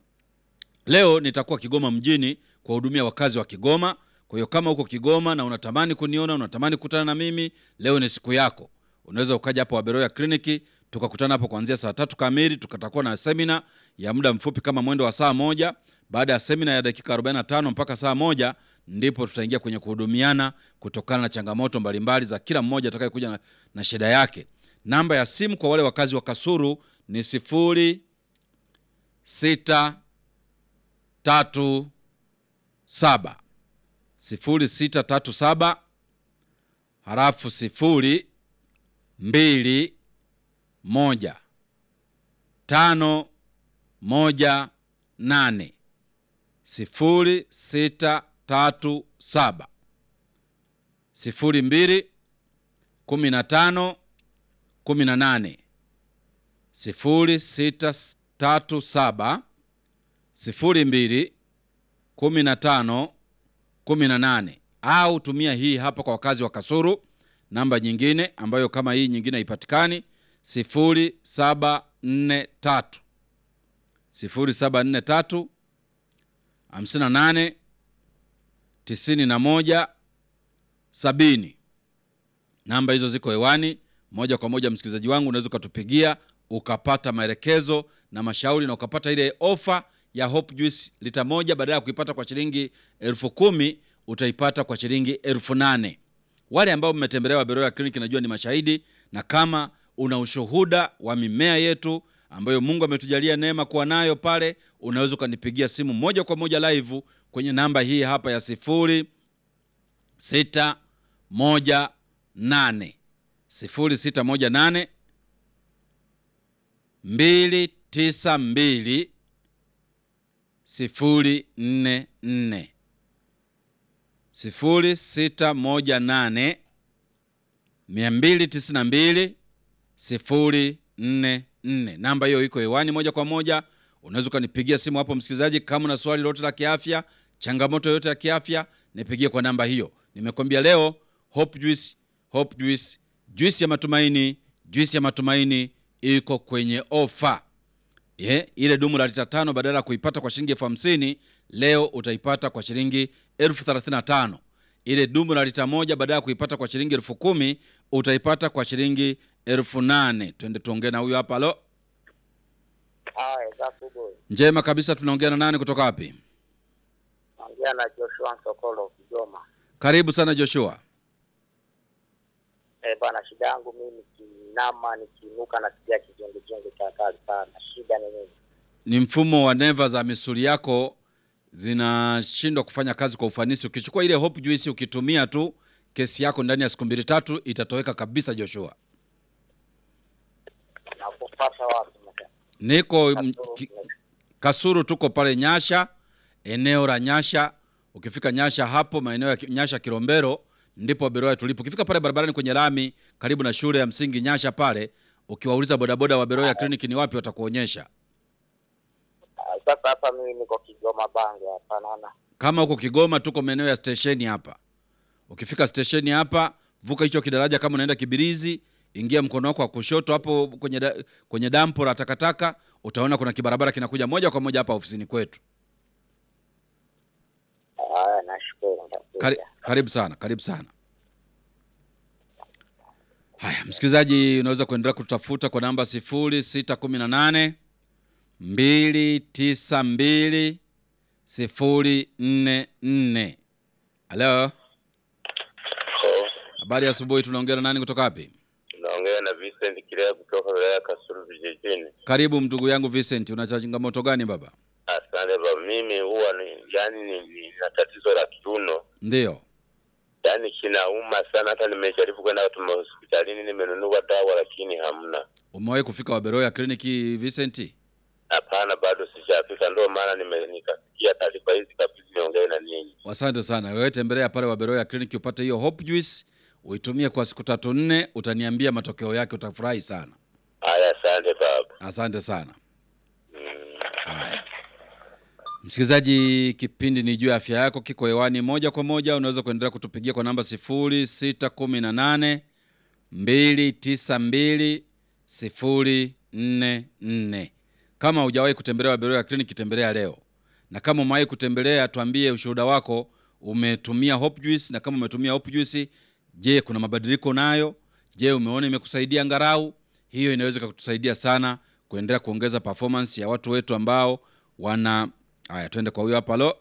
Speaker 1: leo nitakuwa Kigoma mjini kuwahudumia wakazi wa Kigoma. Kwa hiyo kama uko Kigoma na unatamani kuniona, unatamani kukutana na mimi, leo ni siku yako. Unaweza ukaja hapo Waberoya kliniki tukakutana hapo kuanzia saa tatu kamili. Tukatakuwa na semina ya muda mfupi kama mwendo wa saa moja. Baada ya semina ya dakika 45 mpaka saa moja ndipo tutaingia kwenye kuhudumiana kutokana na changamoto mbalimbali za kila mmoja atakayekuja na, na shida yake. Namba ya simu kwa wale wakazi wa Kasuru ni sifuri sita tatu saba sifuri sita tatu saba halafu sifuri mbili moja tano moja nane sifuri sita tatu saba sifuri mbili kumi na tano kumi na nane sifuri sita tatu saba sifuri mbili kumi na tano kumi na nane au tumia hii hapa kwa wakazi wa Kasuru, namba nyingine ambayo kama hii nyingine haipatikani sifuri saba nne tatu sifuri saba nne tatu hamsini na nane tisini na moja sabini. Namba hizo ziko hewani moja kwa moja. Msikilizaji wangu, unaweza ukatupigia ukapata maelekezo na mashauri na ukapata ile ofa ya Hope Juice lita moja, badala ya kuipata kwa shilingi elfu kumi utaipata kwa shilingi elfu nane. Wale ambao mmetembelea Waberoya kliniki najua ni mashahidi, na kama una ushuhuda wa mimea yetu ambayo Mungu ametujalia neema kuwa nayo pale, unaweza ukanipigia simu moja kwa moja live kwenye namba hii hapa ya sifuri sita moja nane sifuri sita moja nane mbili tisa mbili sifuri nne nne sifuri sita moja nane mia mbili tisini na mbili sifuri nne nne. Namba hiyo iko hewani moja kwa moja, unaweza ukanipigia simu hapo msikilizaji. Kama una swali lolote la kiafya, changamoto yoyote ya kiafya, nipigie kwa namba hiyo. Nimekwambia leo Hope Juice, Hope Juice, juisi ya matumaini, juisi ya matumaini iko kwenye ofa. Yeah, ile dumu la lita tano badala ya kuipata kwa shilingi elfu hamsini leo utaipata kwa shilingi elfu thelathini na tano. ile dumu la lita moja baada ya kuipata kwa shilingi elfu kumi utaipata kwa shilingi elfu nane twende tuongee na huyu hapa halo
Speaker 2: Haya, safi boy.
Speaker 1: njema kabisa tunaongea na nani kutoka wapi
Speaker 2: Naongea na Joshua Sokolo Kigoma.
Speaker 1: karibu sana joshua
Speaker 2: Eh, bana shida yangu mimi nikinama nikiinuka nasikia kizunguzungu cha kali sana. Shida ni nini?
Speaker 1: ni mfumo wa neva za misuli yako zinashindwa kufanya kazi kwa ufanisi ukichukua ile hope juice ukitumia tu kesi yako ndani ya siku mbili tatu itatoweka kabisa joshua
Speaker 2: Na kupata wapi mke?
Speaker 1: niko m-
Speaker 2: Kasoro,
Speaker 1: ki- kasuru tuko pale nyasha eneo la nyasha ukifika nyasha hapo maeneo ya Ki- nyasha kilombero ndipo beroya tulipo ukifika pale barabarani kwenye lami karibu na shule ya msingi nyasha pale ukiwauliza bodaboda wa beroya kliniki ni wapi watakuonyesha
Speaker 2: Ah, Sasa hapa mimi niko Kigoma Bange hapa naona.
Speaker 1: kama huko kigoma tuko maeneo ya stesheni hapa ukifika stesheni hapa vuka hicho kidaraja kama unaenda kibirizi ingia mkono wako wa kushoto hapo kwenye, da, kwenye dampo la takataka utaona kuna kibarabara kinakuja moja kwa moja hapa ofisini kwetu
Speaker 2: Haya, nashukuru.
Speaker 1: Kari,
Speaker 2: nitakuja.
Speaker 1: karibu sana karibu sana haya msikilizaji unaweza kuendelea kutafuta kwa namba 0618 292 044 halo habari ya asubuhi tunaongea na nani kutoka wapi
Speaker 3: Naongea na Vincent Kilea kutoka wilaya ya Kasulu vijijini.
Speaker 1: karibu ndugu yangu Vincent una changamoto gani baba
Speaker 3: Asante baba, mimi huwa ni yani ni, ni, na tatizo la kiuno
Speaker 1: ndio
Speaker 3: yani kinauma sana, hata nimejaribu kwenda tuma hospitalini, nimenunua dawa lakini hamna.
Speaker 1: umewahi kufika waberoya kliniki Vincent
Speaker 3: Hapana, bado sijafika, ndio maana nime- nikasikia taarifa hizi kabisa, niongee na ninyi.
Speaker 1: asante sana wewe tembelea pale waberoya kliniki upate hiyo hope juice uitumie kwa siku tatu nne utaniambia matokeo yake utafurahi sana
Speaker 3: Haya, asante baba.
Speaker 1: asante sana haya msikilizaji kipindi ni juu ya afya yako kiko hewani moja kwa moja unaweza kuendelea kutupigia kwa namba 0618 292 044 kama hujawahi kutembelea waberoya ya kliniki tembelea leo na kama umewahi kutembelea tuambie ushuhuda wako umetumia hope juice na kama umetumia hope juice je kuna mabadiliko nayo je umeona imekusaidia ngarau hiyo inaweza kutusaidia sana kuendelea kuongeza performance ya watu wetu ambao wana haya twende kwa huyo hapa lo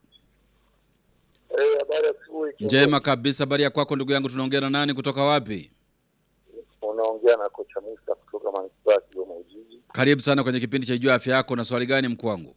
Speaker 2: Eh, habari ya asubuhi.
Speaker 1: njema kabisa habari ya kwako ndugu yangu tunaongea na nani kutoka wapi
Speaker 2: Unaongea na kocha Musa kutoka manispaa ya Kigoma Ujiji.
Speaker 1: karibu sana kwenye kipindi cha jua afya yako na swali gani mkuu wangu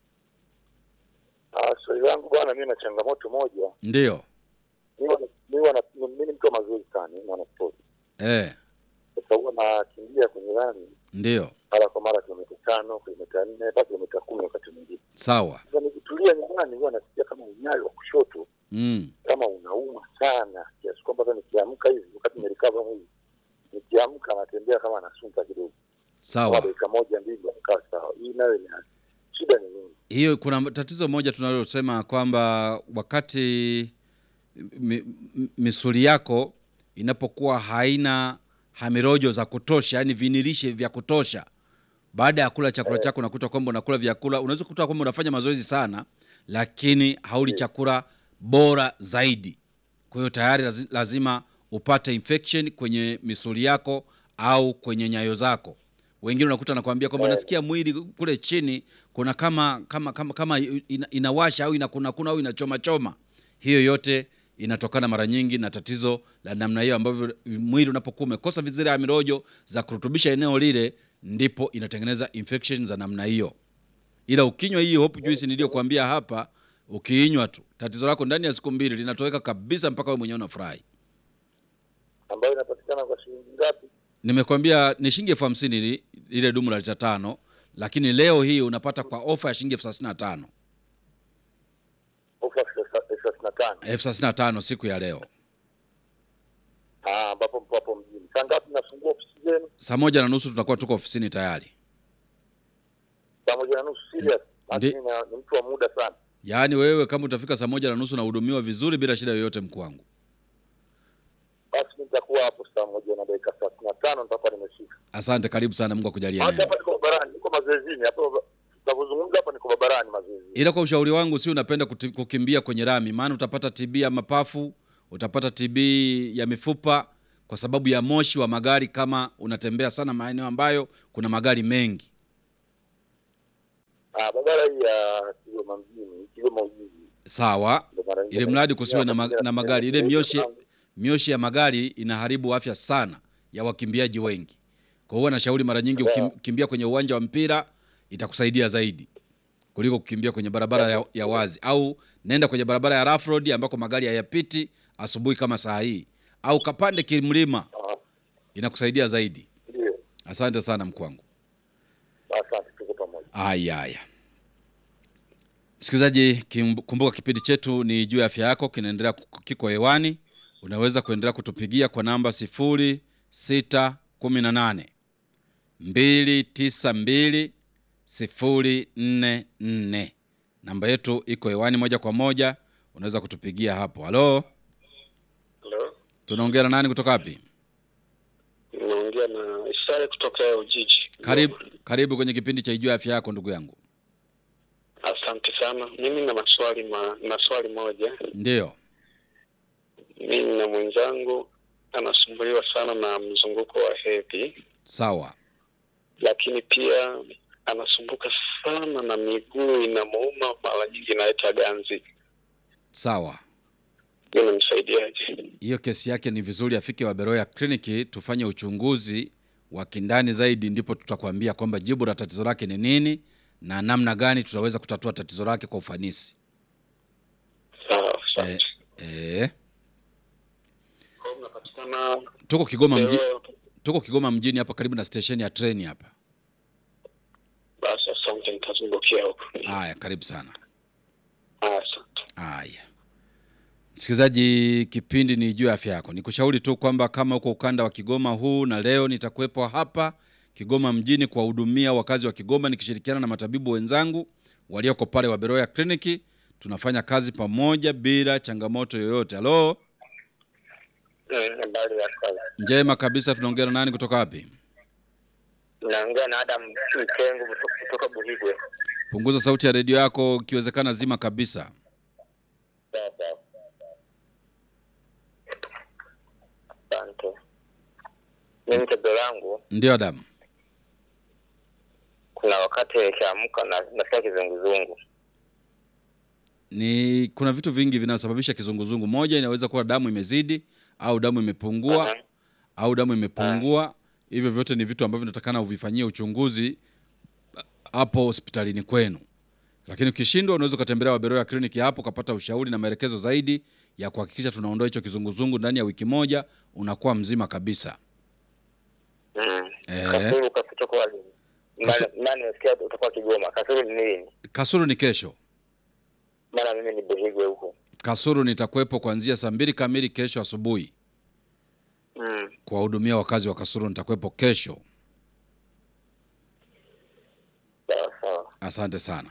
Speaker 2: Ah, swali langu bwana, mimi na changamoto moja.
Speaker 1: ndio
Speaker 2: Mimi wana- mimi wana- mimi ni mtu wa mazoezi sana, mimi mwana sport.
Speaker 1: eh,
Speaker 2: Sasa huwa nakimbia kwenye lami
Speaker 1: ndio
Speaker 2: mara kwa mara kilomita tano, kilomita nne, mpaka kilomita kumi wakati mwingine.
Speaker 1: sawa
Speaker 2: Sasa nikitulia nyumbani huwa nasikia kama unyayo wa kushoto
Speaker 1: mm.
Speaker 2: kama unauma sana kiasi kwamba hata nikiamka hivi wakati nimelikava mwili nikiamka natembea kama nasunta kidogo kama
Speaker 1: sawa
Speaker 2: dakika moja mbili nakaa sawa. Hii nayo ina shida ni nini?
Speaker 1: hiyo kuna tatizo moja tunalosema kwamba wakati mi, mi- misuli yako inapokuwa haina hamirojo za kutosha yani vinilishe vya kutosha baada ya kula chakula chako unakuta kwamba unakula vyakula unaweza kukuta kwamba unafanya mazoezi sana lakini hauli chakula bora zaidi kwa hiyo tayari lazi- lazima upate infection kwenye misuli yako au kwenye nyayo zako wengine unakuta nakwambia kwamba
Speaker 2: Eh.
Speaker 1: nasikia mwili kule chini kuna kama kama kama, kama ina, inawasha au inakunakuna au inachoma choma hiyo yote inatokana mara nyingi na tatizo la namna hiyo ambavyo mwili unapokuwa umekosa zile amirojo za kurutubisha eneo lile ndipo inatengeneza infection za namna hiyo ila ukinywa hii hope juice niliyokuambia hapa ukiinywa tu tatizo lako ndani ya siku mbili linatoweka kabisa mpaka wewe mwenyewe unafurahi
Speaker 2: ambayo inapatikana kwa shilingi ngapi?
Speaker 1: nimekwambia ni shilingi elfu hamsini li- lile dumu la lita tano lakini leo hii unapata kwa ofa ya shilingi elfu thelathini na tano
Speaker 2: Ofa elfu thelathini na tano
Speaker 1: elfu thelathini na tano siku ya leo
Speaker 2: Ah, ambapo mpo hapo mjini. Saa ngapi nafungua ofisi zenu?
Speaker 1: saa moja na nusu tutakuwa tuko ofisini tayari
Speaker 2: Saa moja na nusu. Serious,
Speaker 1: Ndi-
Speaker 2: lakini na- ni mtu wa muda sana.
Speaker 1: yaani wewe kama utafika saa moja na nusu nahudumiwa vizuri bila shida yoyote mkuu wangu
Speaker 2: Basi mimi nitakuwa hapo saa moja na dakika thelathini na tano nitakuwa nimefika.
Speaker 1: asante karibu sana mungu akujalie
Speaker 2: Hata
Speaker 1: neema
Speaker 2: hapa niko barabarani, niko mazoezini hapa. Tunavyozungumza hapa niko barabarani mazoezini.
Speaker 1: ila kwa ushauri wangu si unapenda kuti- kukimbia kwenye rami, maana utapata TB ya mapafu, utapata TB ya mifupa kwa sababu ya moshi wa magari, kama unatembea sana maeneo ambayo kuna magari mengi.
Speaker 2: Ah, barabara hii ya Kigoma mjini, Kigoma Ujiji.
Speaker 1: Sawa,
Speaker 2: Ndo mara nyingi
Speaker 1: ili mradi kusiwe na, ma-
Speaker 2: natumia-
Speaker 1: na magari. Ile
Speaker 2: natumia-
Speaker 1: mioshi, mioshi ya magari inaharibu afya sana ya wakimbiaji wengi. Kwa hiyo nashauri mara nyingi ukim- ukimbia kwenye uwanja wa mpira itakusaidia zaidi kuliko kukimbia kwenye barabara ya, ya wazi, au nenda kwenye barabara ya rough road ambako magari hayapiti asubuhi kama saa hii, au kapande kimlima,
Speaker 2: Ah,
Speaker 1: inakusaidia zaidi.
Speaker 2: Ndio.
Speaker 1: Asante sana mkwangu.
Speaker 2: Asante, tuko pamoja.
Speaker 1: Haya, haya, msikilizaji, kim- kumbuka kipindi chetu ni juu ya afya yako, kinaendelea ku- kiko hewani. Unaweza kuendelea kutupigia kwa namba sifuri sita kumi na nane mbili tisa mbili sifuri nne nne. Namba yetu iko hewani moja kwa moja, unaweza kutupigia hapo. Halo,
Speaker 4: Halo,
Speaker 1: tunaongea na nani kutoka wapi?
Speaker 4: naongea na Isare kutoka Ujiji.
Speaker 1: Karibu, karibu kwenye kipindi cha Ijua Afya Yako, ndugu yangu.
Speaker 4: Asante sana. Mimi na maswali ma, na swali moja.
Speaker 1: Ndiyo,
Speaker 4: Mimi na mwenzangu anasumbuliwa sana na mzunguko wa hedhi,
Speaker 1: sawa.
Speaker 4: lakini pia anasumbuka sana na miguu inamuuma, mara nyingi inaita ganzi.
Speaker 1: Sawa,
Speaker 4: Unamsaidiaje?
Speaker 1: hiyo kesi yake ni vizuri afike Waberoya kliniki tufanye uchunguzi wa kindani zaidi, ndipo tutakwambia kwamba jibu la tatizo lake ni nini na namna gani tutaweza kutatua tatizo lake kwa ufanisi.
Speaker 4: Sawa,
Speaker 1: Eh,
Speaker 4: asante.
Speaker 1: eh,
Speaker 4: Kwa hiyo mnapatikana
Speaker 1: tuko Kigoma mji,
Speaker 4: leo?
Speaker 1: tuko Kigoma mjini hapa karibu na stesheni ya treni hapa.
Speaker 4: Basi asante, nitazungukia huko.
Speaker 1: Haya, karibu sana.
Speaker 4: Asante.
Speaker 1: Haya, msikilizaji, kipindi ni juu ya afya yako. Nikushauri tu kwamba kama uko ukanda wa Kigoma huu, na leo nitakuwepo hapa Kigoma mjini kuwahudumia wakazi wa Kigoma nikishirikiana na matabibu wenzangu walioko pale Waberoya kliniki. Tunafanya kazi pamoja bila changamoto yoyote. Halo,
Speaker 3: Habari ya kazi.
Speaker 1: njema kabisa. Tunaongea na nani kutoka wapi?
Speaker 3: Naongea na Adam Chuitengu kutoka Buhigwe.
Speaker 1: Punguza sauti ya redio yako, ikiwezekana zima kabisa.
Speaker 3: Sawa sawa. Asante. Mimi tatizo langu
Speaker 1: Ndio Adamu.
Speaker 3: kuna wakati nikiamka na nasikia kizunguzungu.
Speaker 1: Ni kuna vitu vingi vinasababisha kizunguzungu. Moja inaweza kuwa damu imezidi au damu imepungua
Speaker 3: Aha.
Speaker 1: au damu imepungua. Hivyo vyote ni vitu ambavyo natakana uvifanyie uchunguzi hapo hospitalini kwenu, lakini ukishindwa, unaweza ukatembelea Waberoya kliniki hapo ukapata ushauri na maelekezo zaidi ya kuhakikisha tunaondoa hicho kizunguzungu ndani ya wiki moja, unakuwa mzima kabisa.
Speaker 3: Mm.
Speaker 1: Eh.
Speaker 3: Kasulu kasulu kwa lini?
Speaker 1: Kasu-
Speaker 3: Maana maana nimesikia utakuwa Kigoma. Kasulu ni nini?
Speaker 1: Kasuru ni kesho.
Speaker 3: Maana mimi ni Buhigwe huko.
Speaker 1: Kasuru nitakuwepo kuanzia saa mbili kamili kesho asubuhi
Speaker 3: Mm.
Speaker 1: kuwahudumia wakazi wa Kasuru. Nitakuwepo kesho.
Speaker 3: Sawa sawa.
Speaker 1: Asante sana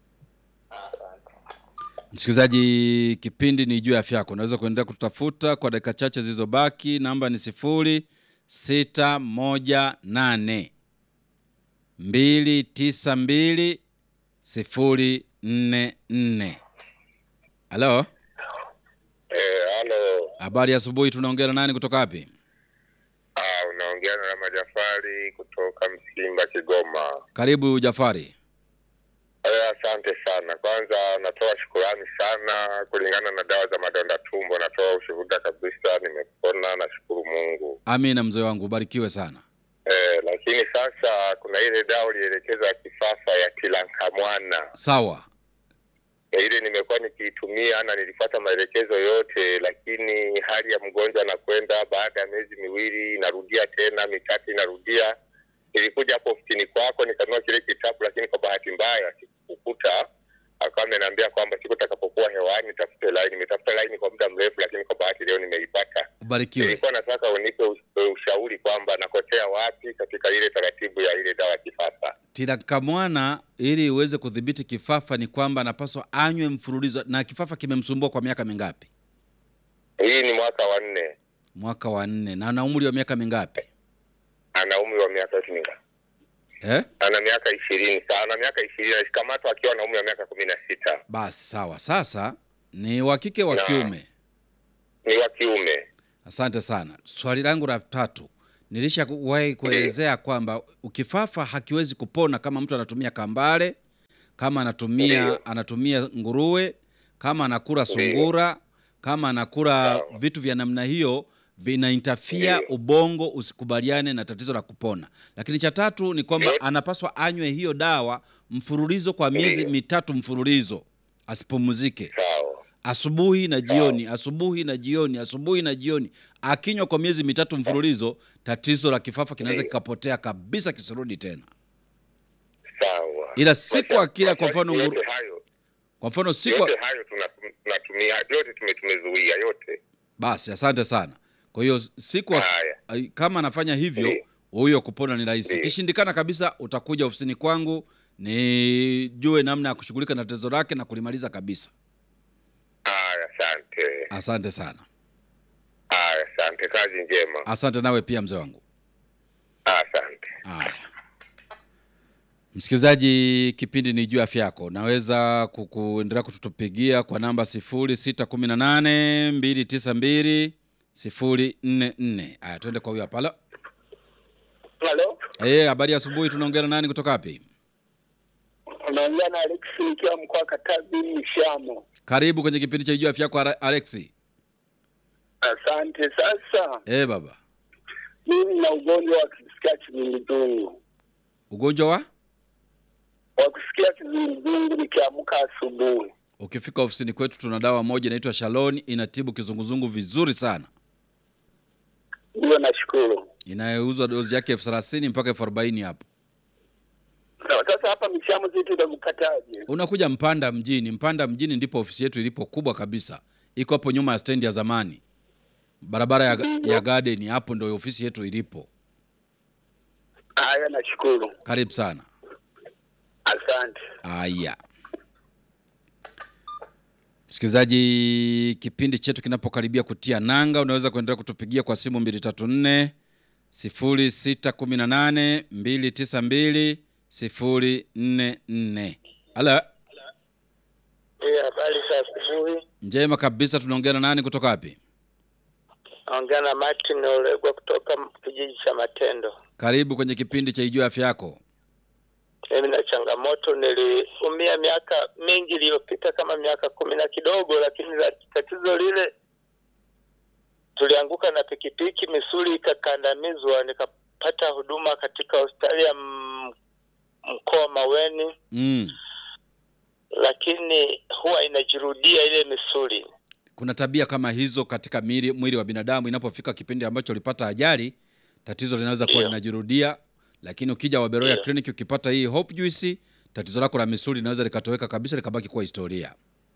Speaker 1: msikilizaji, kipindi ni juu ya afya yako. Unaweza kuendelea kutafuta kwa dakika chache zilizobaki. Namba ni sifuri sita moja nane mbili tisa mbili sifuri nne nne. Halo,
Speaker 3: Eh, halo.
Speaker 1: habari ya asubuhi. Tunaongea na nani kutoka wapi?
Speaker 3: Ah, unaongea na Majafari kutoka Msimba Kigoma.
Speaker 1: Karibu Jafari.
Speaker 3: Eh, asante sana. Kwanza natoa shukurani sana kulingana na dawa za madonda tumbo, natoa ushuhuda kabisa, nimepona, nashukuru Mungu.
Speaker 1: Amina mzee wangu, ubarikiwe sana.
Speaker 3: Eh, lakini sasa kuna ile dawa ulielekeza ya kifafa ya tilankamwana
Speaker 1: Sawa,
Speaker 3: Eh, ile nimekuwa nikiitumia na nilifuata maelekezo yote, lakini hali ya mgonjwa anakwenda baada ya miezi miwili inarudia tena, mitatu inarudia. Nilikuja hapo ofisini kwako nikanunua kile kitabu, lakini kwa bahati mbaya sikukuta. Akawa ameniambia kwamba siku takapokuwa hewani nitafute laini. Nimetafuta laini kwa muda mrefu, lakini kwa bahati leo nimeipata.
Speaker 1: ubarikiwe.
Speaker 3: Nilikuwa nataka unipe us- ushauri kwamba nakosea wapi katika ile taratibu ya ile dawa ya kifafa.
Speaker 1: Tirakamwana ili uweze kudhibiti kifafa ni kwamba anapaswa anywe mfululizo. Na kifafa kimemsumbua kwa miaka mingapi?
Speaker 3: Hii ni mwaka wa nne,
Speaker 1: Mwaka wa nne. Na ana umri wa miaka mingapi?
Speaker 3: ana umri wa miaka mingapi?
Speaker 1: eh?
Speaker 3: ana miaka ishirini sa ana miaka ishirini alikamatwa akiwa na umri wa miaka kumi na sita
Speaker 1: Basi sawa. Sasa ni wa kike wa
Speaker 3: Na.
Speaker 1: kiume?
Speaker 3: ni wa kiume
Speaker 1: Asante sana. Swali langu la tatu, nilishawahi kuelezea kwamba ukifafa hakiwezi kupona kama mtu anatumia kambale, kama anatumia
Speaker 3: Ndiyo.
Speaker 1: anatumia nguruwe, kama anakula
Speaker 3: Ndiyo.
Speaker 1: sungura, kama anakula
Speaker 3: Sawa.
Speaker 1: vitu vya namna hiyo vinaintafia
Speaker 3: Ndiyo.
Speaker 1: ubongo usikubaliane na tatizo la kupona. Lakini cha tatu ni kwamba
Speaker 3: Ndiyo.
Speaker 1: anapaswa anywe hiyo dawa mfululizo kwa miezi
Speaker 3: Ndiyo.
Speaker 1: mitatu mfululizo, asipumzike
Speaker 3: sawa
Speaker 1: asubuhi na jioni, asubuhi na jioni, asubuhi na jioni. Akinywa kwa miezi mitatu mfululizo, tatizo la kifafa kinaweza
Speaker 3: Ndiyo.
Speaker 1: kikapotea kabisa, kisirudi tena.
Speaker 3: sawa
Speaker 1: Ila siku
Speaker 3: Masha-
Speaker 1: akila kwa mfano
Speaker 3: masharti
Speaker 1: nguru-
Speaker 3: yote hayo
Speaker 1: Kwa mfano siku,
Speaker 3: yote hayo tuna- tunatumia yote tume- tumezuia yote
Speaker 1: basi asante sana. Kwa hiyo siku ak-
Speaker 3: haya
Speaker 1: ai- kama anafanya hivyo,
Speaker 3: Ndiyo.
Speaker 1: huyo kupona ni rahisi.
Speaker 3: Ndiyo.
Speaker 1: Ikishindikana kabisa, utakuja ofisini kwangu nijue namna ya kushughulika na tatizo lake na kulimaliza kabisa.
Speaker 3: haya asante
Speaker 1: Asante sana,
Speaker 3: haya asante kazi njema
Speaker 1: asante nawe pia mzee wangu.
Speaker 3: asante
Speaker 1: Haya, msikilizaji, kipindi ni juu ya afya yako. Naweza ku- kuendelea kutupigia kwa namba 0618 292 044. Haya, tuende kwa huyo hapa. Halo.
Speaker 5: Halo,
Speaker 1: Eh, habari ya asubuhi. Tunaongea na nani kutoka wapi?
Speaker 5: unaongea na Alex nikiwa mkoa wa Katavi Mshamo.
Speaker 1: Karibu kwenye kipindi cha juu ya afya yako Ara- Alexi.
Speaker 5: Asante. Sasa
Speaker 1: Eh, baba,
Speaker 5: mimi na ugonjwa wa kusikia kizunguzungu,
Speaker 1: ugonjwa wa
Speaker 5: wa kusikia kizunguzungu nikiamka asubuhi.
Speaker 1: ukifika ofisini kwetu tuna dawa moja inaitwa Shalon, inatibu kizunguzungu vizuri sana,
Speaker 5: Ndio, nashukuru.
Speaker 1: inayouzwa dozi yake elfu thelathini mpaka elfu arobaini hapo.
Speaker 5: Sawa, Sasa hapa Mshamo sisi tutakupataje?
Speaker 1: unakuja Mpanda mjini. Mpanda mjini ndipo ofisi yetu ilipo kubwa kabisa, iko hapo nyuma ya stendi ya zamani, barabara ya, ya Garden. Hapo ndio ofisi yetu ilipo.
Speaker 5: Haya, nashukuru.
Speaker 1: Karibu sana.
Speaker 5: Asante.
Speaker 1: Aya, msikilizaji, kipindi chetu kinapokaribia kutia nanga, unaweza kuendelea kutupigia kwa simu 234 0618 292 044. Halo,
Speaker 5: Eh, habari za asubuhi.
Speaker 1: njema kabisa. Tunaongea na nani kutoka wapi?
Speaker 5: Naongea na Martin Olegwa kutoka kijiji cha Matendo.
Speaker 1: Karibu kwenye kipindi cha Ijue Afya Yako.
Speaker 5: Mimi na changamoto, niliumia miaka mingi iliyopita, kama miaka kumi na kidogo, lakini la- tatizo lile, tulianguka na pikipiki, misuli ikakandamizwa, nikapata huduma katika hospitali ya m- mkoa Maweni,
Speaker 1: Mm.
Speaker 5: lakini huwa inajirudia ile misuli.
Speaker 1: Kuna tabia kama hizo katika mwili, mwili wa binadamu. Inapofika kipindi ambacho ulipata ajali, tatizo linaweza kuwa
Speaker 5: Ndio.
Speaker 1: linajirudia, lakini ukija Waberoya
Speaker 5: Ndio.
Speaker 1: Clinic ukipata hii Hope Juice, tatizo lako la misuli linaweza likatoweka kabisa, likabaki kuwa historia.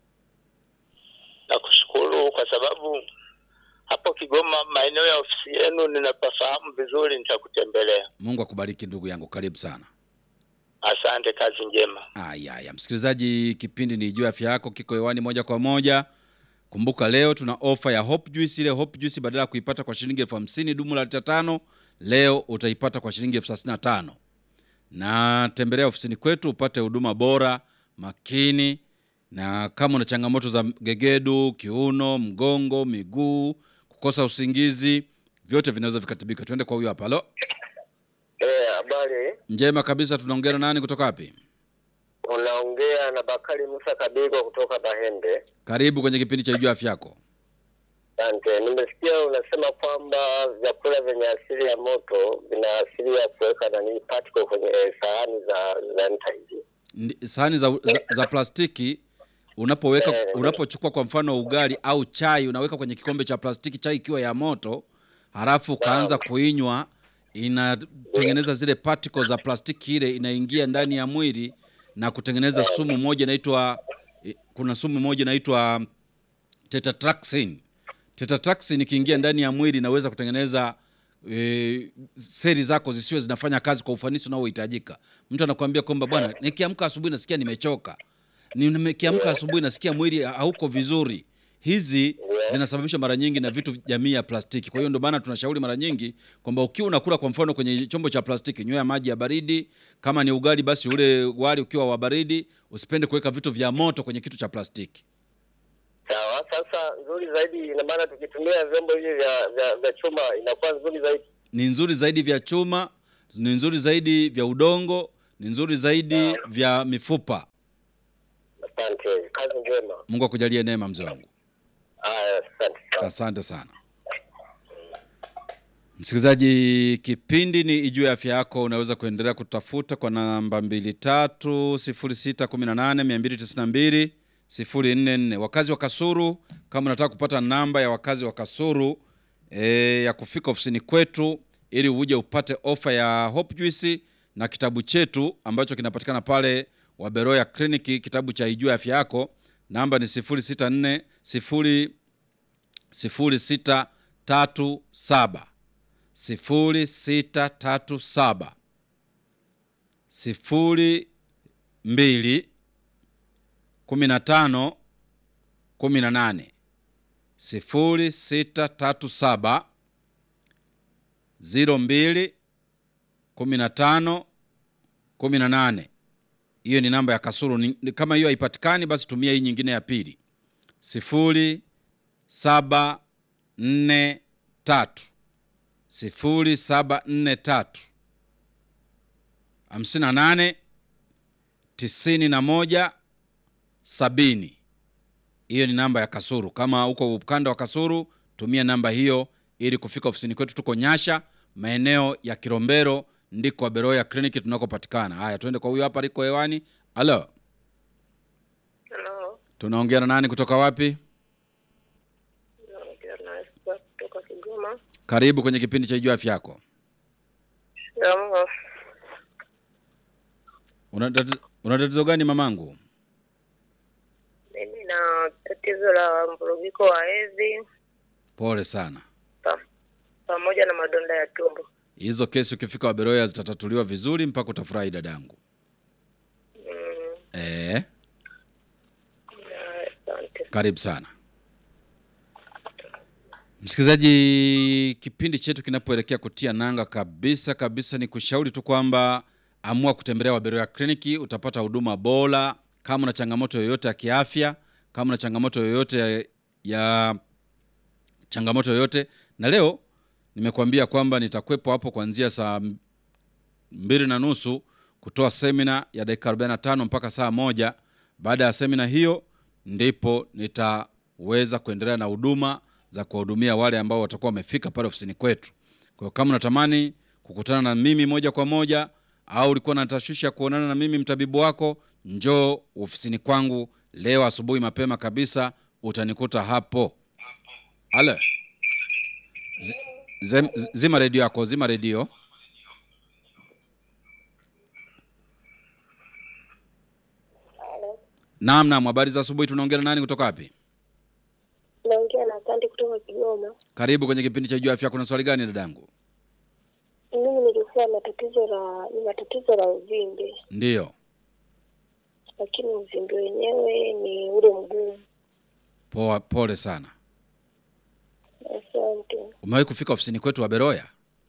Speaker 5: na kushukuru kwa sababu hapo Kigoma, maeneo ya ofisi yenu ninapafahamu vizuri, nitakutembelea.
Speaker 1: Mungu akubariki ndugu yangu, karibu sana.
Speaker 5: Asante, kazi njema.
Speaker 1: Aya, aya. Msikilizaji, kipindi ni Ijue Afya Yako kiko hewani moja kwa moja. Kumbuka leo tuna ofa ya Hope Juice. Ile Hope Juice badala ya kuipata kwa shilingi elfu hamsini dumu la lita tano, leo utaipata kwa shilingi elfu thelathini na tano. Na tembelea ofisini kwetu upate huduma bora, makini, na kama una changamoto za gegedu, kiuno, mgongo, miguu, kukosa usingizi, vyote vinaweza vikatibika. Tuende kwa huyo hapa. Halo,
Speaker 2: Eh, habari.
Speaker 1: njema kabisa. Tunaongea na nani kutoka wapi?
Speaker 2: Unaongea na Bakari Musa Kabigwa kutoka Bahende.
Speaker 1: Karibu kwenye kipindi cha Ijue Afya Yako.
Speaker 2: Asante. Nimesikia unasema kwamba vyakula vyenye asili ya moto vina asili ya kuweka nani particle kwenye sahani za za nta hizi.
Speaker 1: Ndi- sahani za, za, za plastiki unapoweka unapochukua kwa mfano ugali au chai unaweka kwenye kikombe cha plastiki chai ikiwa ya moto halafu ukaanza kuinywa inatengeneza zile particles za plastiki ile inaingia ndani ya mwili na kutengeneza sumu moja inaitwa eh, kuna sumu moja inaitwa tetratraxin tetratraxin ikiingia ndani ya mwili inaweza kutengeneza e, seli zako zisiwe zinafanya kazi kwa ufanisi unaohitajika. Mtu anakuambia kwamba bwana, nikiamka asubuhi nasikia nimechoka, Ni- nikiamka asubuhi nasikia mwili hauko vizuri. hizi zinasababishwa mara nyingi na vitu jamii ya plastiki. Kwa hiyo ndio maana tunashauri mara nyingi kwamba ukiwa unakula kwa mfano kwenye chombo cha plastiki, nywea maji ya baridi. Kama ni ugali, basi ule wali ukiwa wa baridi, usipende kuweka vitu vya moto kwenye kitu cha plastiki.
Speaker 2: Sawa, sasa nzuri zaidi, ina maana tukitumia vyombo hivi vya, vya, vya chuma inakuwa nzuri zaidi.
Speaker 1: Ni nzuri zaidi vya chuma, ni nzuri zaidi vya udongo, ni nzuri zaidi vya mifupa.
Speaker 2: Asante, kazi njema.
Speaker 1: Mungu akujalie neema, mzee wangu.
Speaker 2: Haya, asante sana.
Speaker 1: Asante sana msikilizaji, kipindi ni Ijue Afya Yako. Unaweza kuendelea kutafuta kwa namba mbili tatu sifuri sita kumi na nane mia mbili tisini na mbili sifuri nne nne. Wakazi wa Kasuru, kama unataka kupata namba ya wakazi wa Kasuru e, ya kufika ofisini kwetu ili uje upate ofa ya Hope Juice na kitabu chetu ambacho kinapatikana pale Waberoya Kliniki, kitabu cha Ijue Afya Yako, namba ni sifuri sita nne sifuri sifuri sita tatu saba sifuri sita tatu saba sifuri mbili kumi na tano kumi na nane sifuri sita tatu saba ziro mbili kumi na tano kumi na nane. Hiyo ni namba ya Kasuru. Ni- ni- Kama hiyo haipatikani, basi tumia hii nyingine ya pili sifuri saba nne tatu sifuri saba nne tatu hamsini na nane tisini na moja sabini. Hiyo ni namba ya Kasuru. Kama uko ukanda wa Kasuru, tumia namba hiyo ili kufika ofisini kwetu. Tuko Nyasha, maeneo ya Kilombero, ndiko Beroya kliniki tunakopatikana. Haya, tuende kwa huyo hapa aliko hewani. Halo,
Speaker 6: Halo,
Speaker 1: tunaongea na nani kutoka wapi?
Speaker 6: naongea na Esther kutoka Kigoma.
Speaker 1: Karibu kwenye kipindi cha Ijua Afya Yako.
Speaker 6: Shikamoo.
Speaker 1: Una tati- una tatizo gani mamangu?
Speaker 6: Mimi na tatizo la mvurugiko wa hedhi
Speaker 1: Pole sana.
Speaker 6: pa- pamoja na madonda ya tumbo.
Speaker 1: Hizo kesi ukifika Waberoya zitatatuliwa vizuri mpaka utafurahi dadangu.
Speaker 6: Mm,
Speaker 1: Eh,
Speaker 6: na- Asante.
Speaker 1: karibu sana msikilizaji. Kipindi chetu kinapoelekea kutia nanga kabisa kabisa, ni kushauri tu kwamba amua kutembelea Waberoya kliniki, utapata huduma bora. Kama una changamoto yoyote ya kiafya, kama una changamoto yoyote ya, ya changamoto yoyote, na leo nimekuambia kwamba nitakuwepo hapo kuanzia saa mbili na nusu kutoa semina ya dakika 45 mpaka saa moja. Baada ya semina hiyo, ndipo nitaweza kuendelea na huduma za kuwahudumia wale ambao watakuwa wamefika pale ofisini kwetu. Kwa hiyo kama unatamani kukutana na mimi moja kwa moja au ulikuwa na tashwishi ya kuonana na mimi mtabibu wako, njoo ofisini kwangu leo asubuhi mapema kabisa, utanikuta hapo. Ale, Zi- zem- zima redio yako, zima redio. Naam, naam, habari za asubuhi. Tunaongea na nani kutoka wapi?
Speaker 6: Naongea na Asante kutoka Kigoma.
Speaker 1: Karibu kwenye kipindi cha Jua Afya. Kuna swali gani dadangu?
Speaker 6: Mimi nilikuwa na tatizo la nina tatizo la uvimbe,
Speaker 1: Ndiyo,
Speaker 6: lakini uvimbe wenyewe ni ule mgumu.
Speaker 1: poa, pole sana.
Speaker 6: Asante.
Speaker 1: Umewahi kufika ofisini kwetu wa Beroya?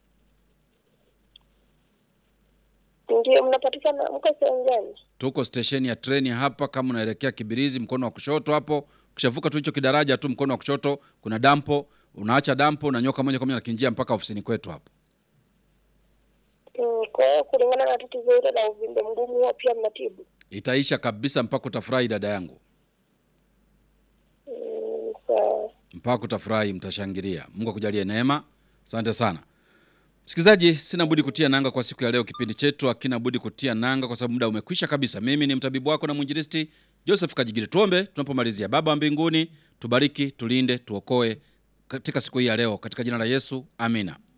Speaker 6: Ndio, mnapatikana mko sehemu gani?
Speaker 1: Tuko stesheni ya treni hapa, kama unaelekea Kibirizi, mkono wa kushoto hapo. Ukishavuka tu hicho kidaraja tu, mkono wa kushoto kuna dampo, unaacha dampo, unanyoka moja kwa moja na kinjia mpaka ofisini kwetu hapo.
Speaker 6: Mm, Kwa hiyo kulingana na tatizo hilo la uvimbe mgumu huwa pia mnatibu?
Speaker 1: Itaisha kabisa mpaka utafurahi, dada yangu,
Speaker 6: Mm, Sawa.
Speaker 1: mpaka utafurahi, mtashangilia. Mungu akujalie neema. Asante sana msikilizaji, sina budi kutia nanga kwa siku ya leo. Kipindi chetu hakina budi kutia nanga kwa sababu muda umekwisha kabisa. Mimi ni mtabibu wako na mwinjilisti Joseph Kajigiri. Tuombe tunapomalizia. Baba wa mbinguni, tubariki, tulinde, tuokoe katika siku hii ya leo, katika jina la Yesu, amina.